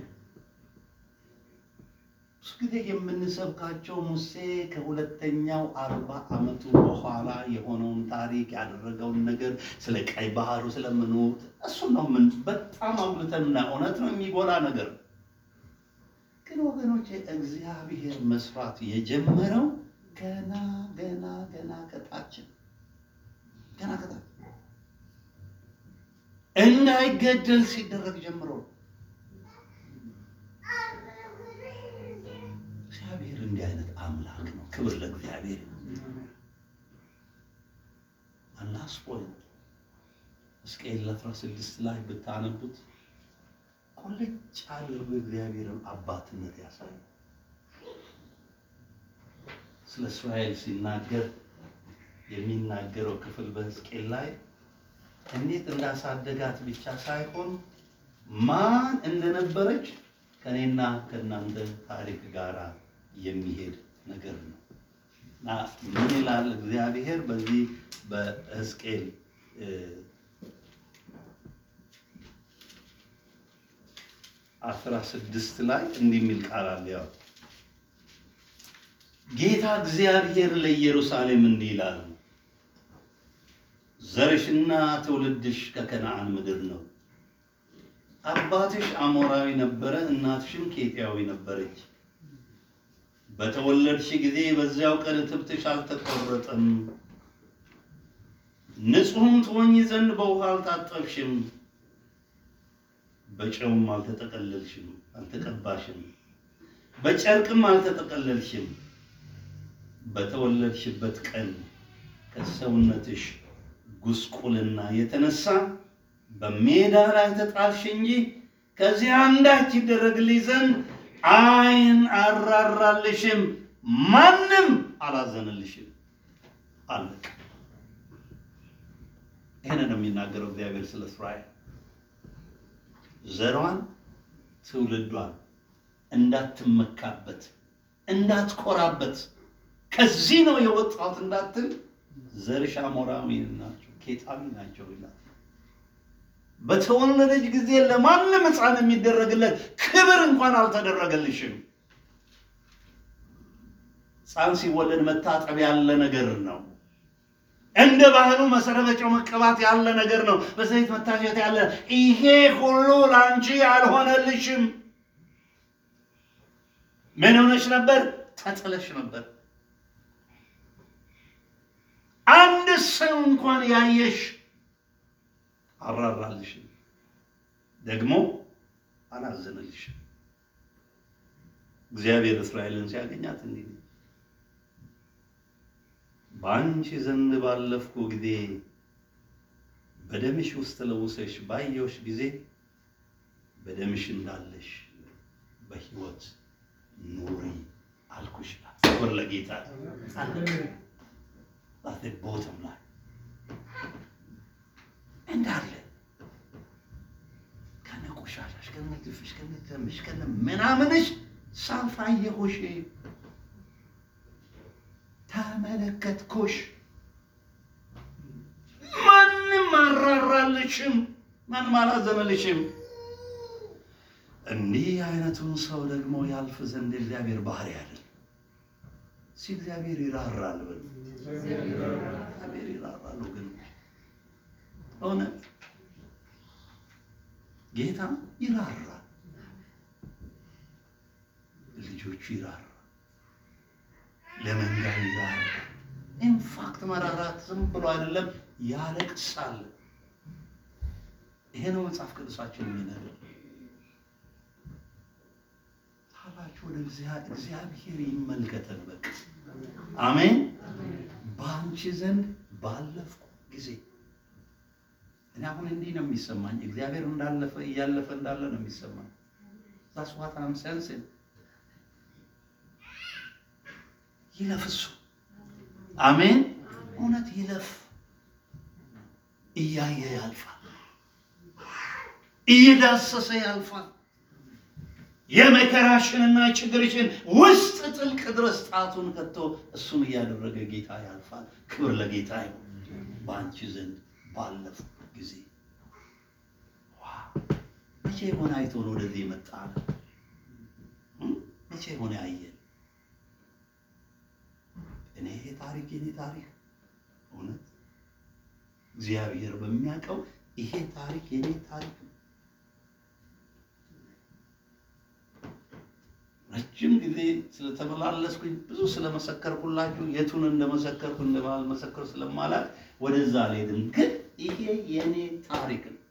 ብዙ ጊዜ የምንሰብካቸው ሙሴ ከሁለተኛው አርባ ዓመቱ በኋላ የሆነውን ታሪክ ያደረገውን ነገር ስለ ቀይ ባህሩ ስለምንት እሱን ነው ምን በጣም አጉልተንና እውነት ነው የሚጎላ ነገር ነው። ግን ወገኖች እግዚአብሔር መስራት የጀመረው ገና ገና ገና ከታችን ገና ከታች እንዳይገደል ሲደረግ ጀምሮ ነው። እግዚአብሔር እንዲህ አይነት አምላክ ነው። ክብር ለእግዚአብሔር። አላስ ፖይንት ሕዝቅኤል 16 ላይ ብታነቡት ቁልጭ አድርጎ እግዚአብሔርን አባትነት ያሳያል። ስለ እስራኤል ሲናገር የሚናገረው ክፍል በሕዝቅኤል ላይ እንዴት እንዳሳደጋት ብቻ ሳይሆን ማን እንደነበረች ከኔና ከእናንተ ታሪክ ጋር የሚሄድ ነገር ነው እና ምን ይላል እግዚአብሔር በዚህ በሕዝቅኤል አስራ ስድስት ላይ እንዲህ የሚል ቃል አለ። ያው ጌታ እግዚአብሔር ለኢየሩሳሌም እንዲህ ይላል፣ ዘርሽና ትውልድሽ ከከነዓን ምድር ነው። አባትሽ አሞራዊ ነበረ፣ እናትሽም ኬጢያዊ ነበረች። በተወለድሽ ጊዜ በዚያው ቀን እትብትሽ አልተቆረጠም። ንጹሕም ትሆኚ ዘንድ በውሃ አልታጠብሽም፣ በጨውም አልተጠቀለልሽም አልተቀባሽም፣ በጨርቅም አልተጠቀለልሽም። በተወለድሽበት ቀን ከሰውነትሽ ጉስቁልና የተነሳ በሜዳ ላይ ተጣልሽ እንጂ ከዚህ አንዳች ይደረግልሽ ዘንድ ዓይን አራራልሽም፣ ማንም አላዘነልሽም። አለቅ ይህን ነው የሚናገረው እግዚአብሔር ስለ እስራኤል ዘሯን ትውልዷን እንዳትመካበት እንዳትኮራበት ከዚህ ነው የወጣሁት እንዳትል ዘርሽ አሞራዊ ናቸው ኬጣሚ ናቸው ይላል። በተወለደች ጊዜ ለማንም ሕፃን የሚደረግለት ክብር እንኳን አልተደረገልሽም። ሕፃን ሲወለድ መታጠብ ያለ ነገር ነው። እንደ ባህሉ መሰረበጫው መቀባት ያለ ነገር ነው። በዘይት መታሸት ያለ ይሄ ሁሉ ለአንቺ አልሆነልሽም። ምን ሆነሽ ነበር? ተጥለሽ ነበር። አንድ ሰው እንኳን ያየሽ አራራልሽም፣ ደግሞ አላዘነልሽም። እግዚአብሔር እስራኤልን ሲያገኛት እንዲህ ነው፣ በአንቺ ዘንድ ባለፍኩ ጊዜ በደምሽ ውስጥ ለውሰሽ ባየሁሽ ጊዜ በደምሽ እንዳለሽ በሕይወት ኑሪ አልኩሽ። ክብር ለጌታ ቦትም ላይ እንዳለ ከነ ቆሻሻሽ ከነ ግፍሽ ከነ ደምሽ ከነ ምናምንሽ ሳፋየሁሽ ተመለከትኩሽ። ማንም አራራልሽም፣ ማንም አላዘነልሽም። እንዲህ አይነቱን ሰው ደግሞ ያልፍ ዘንድ እግዚአብሔር ባህሪ አይደል። ሲ እግዚአብሔር ይራራል በል እግዚአብሔር ይራራል ግን እውነት ጌታ ይራራል፣ ልጆቹ ይራራል፣ ለመንጋው ይራራል። ኢንፋክት መራራት ዝም ብሎ አይደለም፣ ያለቅሳል። ይሄ ነው መጽሐፍ ቅዱሳችን የሚነግረን። ታላችሁ ወደ እግዚአብሔር ይመልከተን። በቃ አሜን። በአንቺ ዘንድ ባለፍኩ ጊዜ እኔ አሁን እንዲህ ነው የሚሰማኝ። እግዚአብሔር እንዳለፈ እያለፈ እንዳለ ነው የሚሰማኝ። ዛስ ዋት አም ሴንሲንግ ይለፍ እሱ አሜን። እውነት ይለፍ። እያየ ያልፋል፣ እየዳሰሰ ያልፋል። የመከራሽንና ችግርሽን ውስጥ ጥልቅ ድረስ ጣቱን ከቶ እሱን እያደረገ ጌታ ያልፋል። ክብር ለጌታ ይሁን። በአንቺ ዘንድ ባለፉ ጊዜ መቼ የሆነ አይቶን ወደዚህ የመጣ መቼ የሆነ ያየን እኔ ይሄ ታሪክ የኔ ታሪክ እውነት እግዚአብሔር በሚያውቀው ይሄ ታሪክ የኔ ታሪክ ነው። ረጅም ጊዜ ስለተመላለስኩኝ ብዙ ስለመሰከርኩላችሁ የቱን እንደመሰከርኩ እንደማልመሰከር ስለማላቅ ወደዛ አልሄድም። ግን ይሄ የኔ ታሪክ ነው።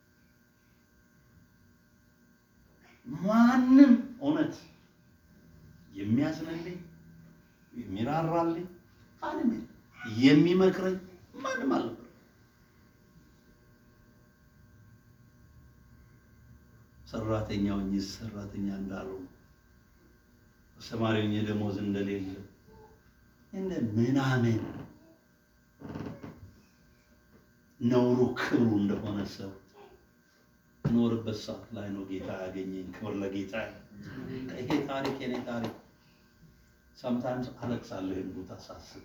ማንም እውነት የሚያዝንልኝ የሚራራልኝ ማንም የለም። የሚመክረኝ ማንም አልነበር። ሰራተኛው እኚ ሰራተኛ እንዳለው አስተማሪው ደሞዝ እንደሌለ እንደ ምናምን ነውሩ ክብሩ እንደሆነ ሰው ኖርበት ሰዓት ላይ ነው ጌታ ያገኘኝ። ክብር ለጌታ። ይሄ ታሪክ የኔ ታሪክ። ሰምታይምስ አለቅሳለሁ ይህን ቦታ ሳስብ።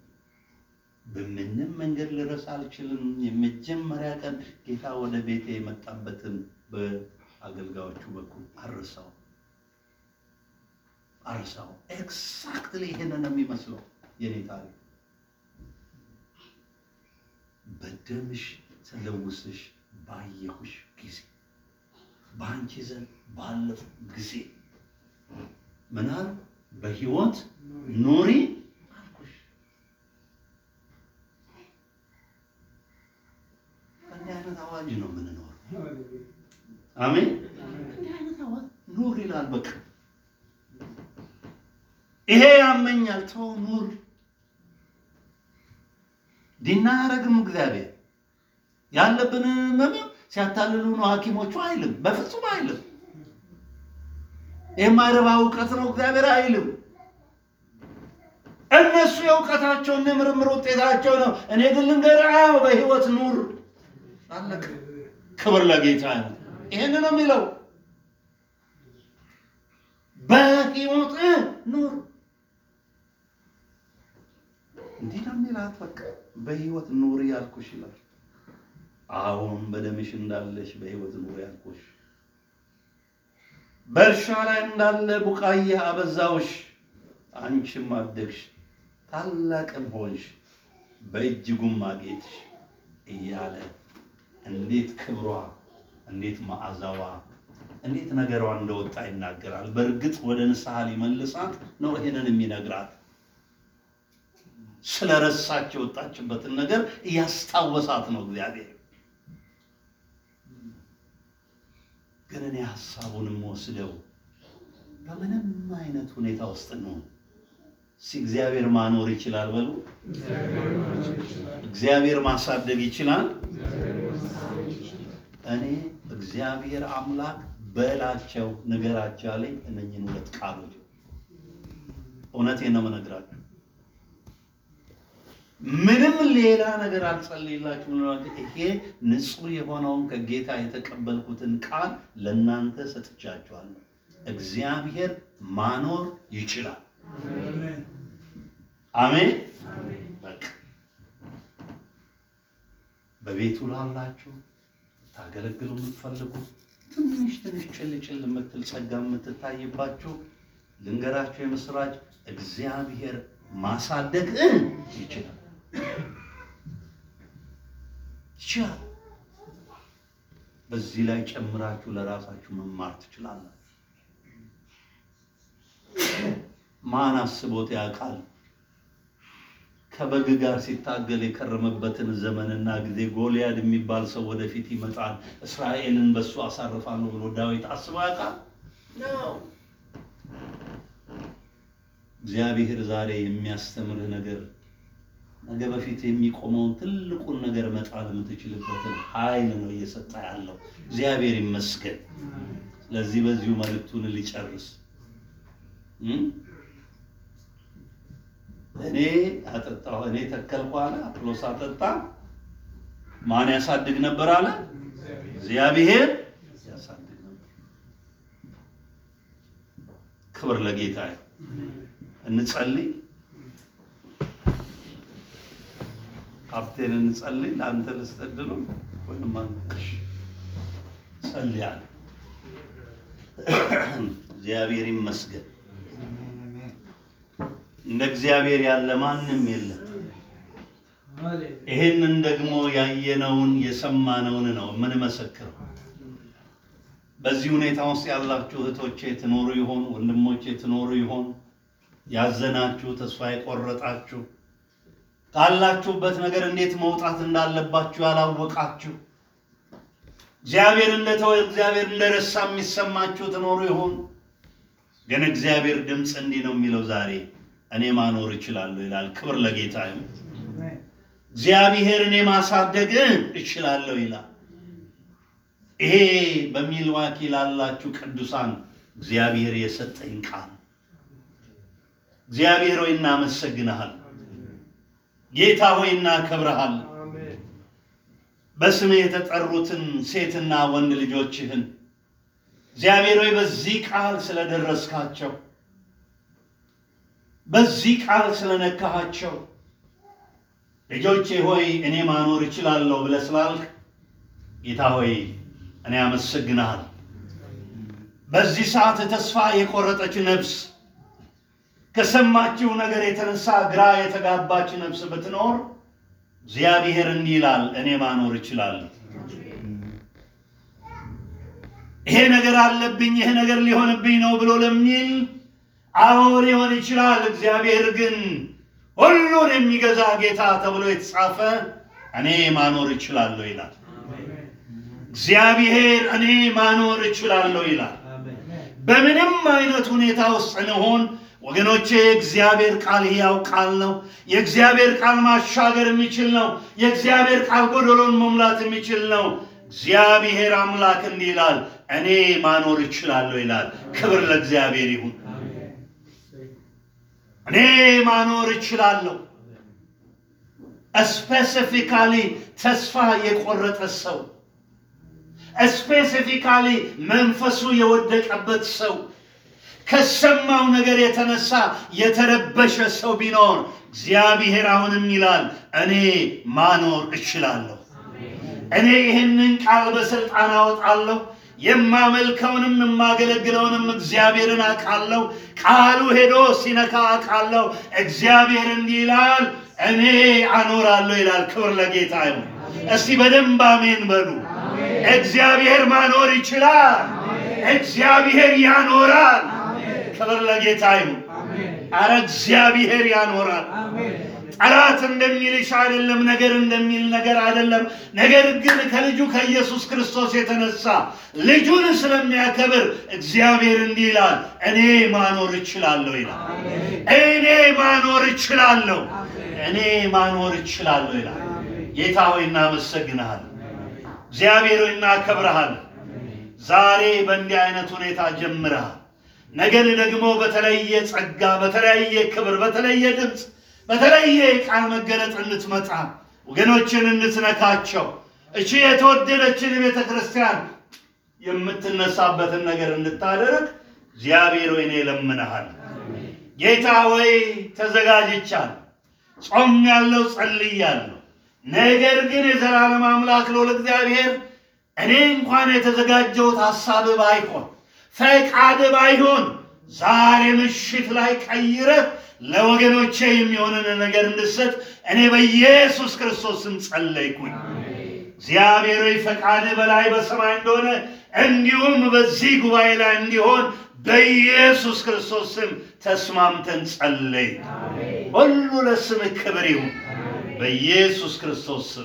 በምንም መንገድ ልረሳ አልችልም። የመጀመሪያ ቀን ጌታ ወደ ቤቴ የመጣበትን በአገልጋዮቹ በኩል አርሳው አርሳው ኤግዛክትሊ ይሄንን ነው የሚመስለው የኔ ታሪክ። በደምሽ ተለውስሽ ባየሁሽ ጊዜ በአንቺ ዘንድ ባለፉ ጊዜ ምናል በሕይወት ኑሪ አልኩሽ። እንዲህ አይነት አዋጅ ነው የምንኖረው። አሜን። እንዲህ አይነት አዋጅ ኑር ይላል። በቃ ይሄ ያመኛል፣ ተው ኑር። ዲና አያረግም እግዚአብሔር ያለብን ህመም ሲያታልሉ ነው ሐኪሞቹ አይልም፣ በፍጹም አይልም። የማይረባ እውቀት ነው እግዚአብሔር አይልም። እነሱ የእውቀታቸውን የምርምር ውጤታቸው ነው። እኔ ግን ልንገርህ፣ አዎ በህይወት ኑር አለቅ። ክብር ለጌታ ነው። ይሄን ነው የሚለው በህይወት ኑር። እንዲህ ነው የሚላት። በቃ በህይወት ኑር ያልኩሽ ይላል። አሁን በደምሽ እንዳለሽ በህይወት ኑር ያልኩሽ በእርሻ ላይ እንዳለ ቡቃያ አበዛውሽ፣ አንቺም አደግሽ ታላቅም ሆንሽ፣ በእጅጉም አጌጥሽ እያለ እንዴት ክብሯ እንዴት መዓዛዋ እንዴት ነገሯ እንደወጣ ይናገራል። በእርግጥ ወደ ንስሐ ሊመልሳት ነው ይሄንን የሚነግራት። ስለረሳች የወጣችበትን ነገር እያስታወሳት ነው እግዚአብሔር። ግን እኔ ሀሳቡንም ወስደው በምንም አይነት ሁኔታ ውስጥ ነው ሲ እግዚአብሔር ማኖር ይችላል በሉ። እግዚአብሔር ማሳደግ ይችላል። እኔ እግዚአብሔር አምላክ በላቸው ንገራቸው ያለኝ እነኝህን ሁለት ቃሎች እውነቴን ነው የምነግራችሁ። ምንም ሌላ ነገር አልጸልይላችሁም። ይሄ ንጹሕ የሆነውን ከጌታ የተቀበልኩትን ቃል ለእናንተ ሰጥቻችኋለሁ። እግዚአብሔር ማኖር ይችላል። አሜን። በቃ በቤቱ ላላችሁ ታገለግሉ የምትፈልጉ ትንሽ ትንሽ ጭልጭል የምትል ጸጋ የምትታይባችሁ ልንገራችሁ የምስራች እግዚአብሔር ማሳደግ ይችላል ይችላል። በዚህ ላይ ጨምራችሁ ለራሳችሁ መማር ትችላላችሁ። ማን አስቦት ያውቃል? ከበግ ጋር ሲታገል የከረመበትን ዘመንና ጊዜ ጎልያድ የሚባል ሰው ወደፊት ይመጣል፣ እስራኤልን በሱ አሳርፋለሁ ብሎ ዳዊት አስቦ ያውቃል? ነው። እግዚአብሔር ዛሬ የሚያስተምርህ ነገር ነገ በፊት የሚቆመውን ትልቁን ነገር መጣል የምትችልበትን ኃይል ነው እየሰጠ ያለው። እግዚአብሔር ይመስገን። ስለዚህ በዚሁ መልእክቱን ሊጨርስ እኔ አጠጣሁ፣ እኔ ተከልኩ አለ፣ አጵሎስ አጠጣ። ማን ያሳድግ ነበር አለ? እግዚአብሔር ያሳድግ ነበር። ክብር ለጌታ እንጸልይ። ካፕቴን እንጸልይ። ለአንተ ልስጠድሉ ወይም አንተሽ ጸልያለሁ። እግዚአብሔር ይመስገን። እንደ እግዚአብሔር ያለ ማንም የለም። ይሄንን ደግሞ ያየነውን የሰማነውን ነው የምንመሰክረው። በዚህ ሁኔታ ውስጥ ያላችሁ እህቶቼ ትኖሩ ይሆን? ወንድሞቼ ትኖሩ ይሆን? ያዘናችሁ፣ ተስፋ የቆረጣችሁ ካላችሁበት ነገር እንዴት መውጣት እንዳለባችሁ ያላወቃችሁ እግዚአብሔር እንደተወ እግዚአብሔር እንደረሳ የሚሰማችሁ ትኖሩ ይሆን? ግን እግዚአብሔር ድምፅ እንዲህ ነው የሚለው ዛሬ እኔ ማኖር እችላለሁ ይላል። ክብር ለጌታ ይሁን። እግዚአብሔር እኔ ማሳደግ እችላለሁ ይላል። ይሄ በሚልዋኪ ላላችሁ ቅዱሳን እግዚአብሔር የሰጠኝ ቃል እግዚአብሔር ሆይ እናመሰግንሃል። ጌታ ሆይ እናከብረሃል። በስምህ የተጠሩትን ሴትና ወንድ ልጆችህን እግዚአብሔር ሆይ በዚህ ቃል ስለደረስካቸው በዚህ ቃል ስለነካሃቸው ልጆቼ ሆይ እኔ ማኖር እችላለሁ ብለህ ስላልክ ጌታ ሆይ እኔ አመሰግንሃል። በዚህ ሰዓት ተስፋ የቆረጠች ነፍስ ከሰማችው ነገር የተነሳ ግራ የተጋባች ነፍስ ብትኖር እግዚአብሔር እንዲህ ይላል፣ እኔ ማኖር እችላለሁ። ይሄ ነገር አለብኝ፣ ይሄ ነገር ሊሆንብኝ ነው ብሎ ለሚል አዎ ሊሆን ይችላል። እግዚአብሔር ግን ሁሉን የሚገዛ ጌታ ተብሎ የተጻፈ እኔ ማኖር እችላለሁ ይላል። እግዚአብሔር እኔ ማኖር እችላለሁ ይላል። በምንም አይነት ሁኔታ ውስጥ እንሆን ወገኖቼ፣ የእግዚአብሔር ቃል ሕያው ቃል ነው። የእግዚአብሔር ቃል ማሻገር የሚችል ነው። የእግዚአብሔር ቃል ጎደሎን መሙላት የሚችል ነው። እግዚአብሔር አምላክ እንዲህ ይላል፣ እኔ ማኖር እችላለሁ ይላል። ክብር ለእግዚአብሔር ይሁን። እኔ ማኖር እችላለሁ። ስፔሲፊካሊ ተስፋ የቆረጠ ሰው ስፔሲፊካሊ መንፈሱ የወደቀበት ሰው ከሰማው ነገር የተነሳ የተረበሸ ሰው ቢኖር እግዚአብሔር አሁንም ይላል እኔ ማኖር እችላለሁ። እኔ ይህንን ቃል በስልጣን አወጣለሁ። የማመልከውንም የማገለግለውንም እግዚአብሔርን አውቃለሁ። ቃሉ ሄዶ ሲነካ አውቃለሁ። እግዚአብሔር እንዲህ ይላል እኔ አኖራለሁ ይላል። ክብር ለጌታ ይሁን። እስቲ በደንብ አሜን በሉ። እግዚአብሔር ማኖር ይችላል። እግዚአብሔር ያኖራል። ክብር ለጌታ ይሁን። አረ እግዚአብሔር ያኖራል። ጠላት እንደሚልሽ አይደለም፣ ነገር እንደሚል ነገር አይደለም። ነገር ግን ከልጁ ከኢየሱስ ክርስቶስ የተነሳ ልጁን ስለሚያከብር እግዚአብሔር እንዲህ ይላል፣ እኔ ማኖር እችላለሁ ይላል። እኔ ማኖር እችላለሁ፣ እኔ ማኖር እችላለሁ ይላል። ጌታ ሆይ እናመሰግንሃል። እግዚአብሔር ሆይ እናከብረሃል። ዛሬ በእንዲህ አይነት ሁኔታ ጀምረሃል። ነገን ደግሞ በተለየ ጸጋ፣ በተለያየ ክብር፣ በተለየ ድምፅ በተለየ የቃል መገለጥ እንድትመጣ ወገኖችን እንድትነካቸው እቺ የተወደደችን ቤተ ክርስቲያን የምትነሳበትን ነገር እንድታደርግ እግዚአብሔር ወይ እኔ እለምንሃል። ጌታ ወይ ተዘጋጅቻለሁ፣ ጾም ያለው ጸልያለሁ። ነገር ግን የዘላለም አምላክ ልዑል እግዚአብሔር እኔ እንኳን የተዘጋጀሁት ሐሳብ ባይሆን ፈቃድ ባይሆን ዛሬ ምሽት ላይ ቀይረህ ለወገኖቼ የሚሆንን ነገር እንድሰጥ እኔ በኢየሱስ ክርስቶስ ስም ጸለይኩኝ። እግዚአብሔር ሆይ ፈቃድ በላይ በሰማይ እንደሆነ እንዲሁም በዚህ ጉባኤ ላይ እንዲሆን በኢየሱስ ክርስቶስ ስም ተስማምተን ጸለይ። ሁሉ ለስምህ ክብር ይሁን በኢየሱስ ክርስቶስ ስም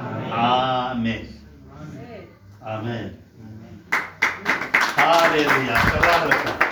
አሜን፣ አሜን። ሃሌሉያ ተባረከ።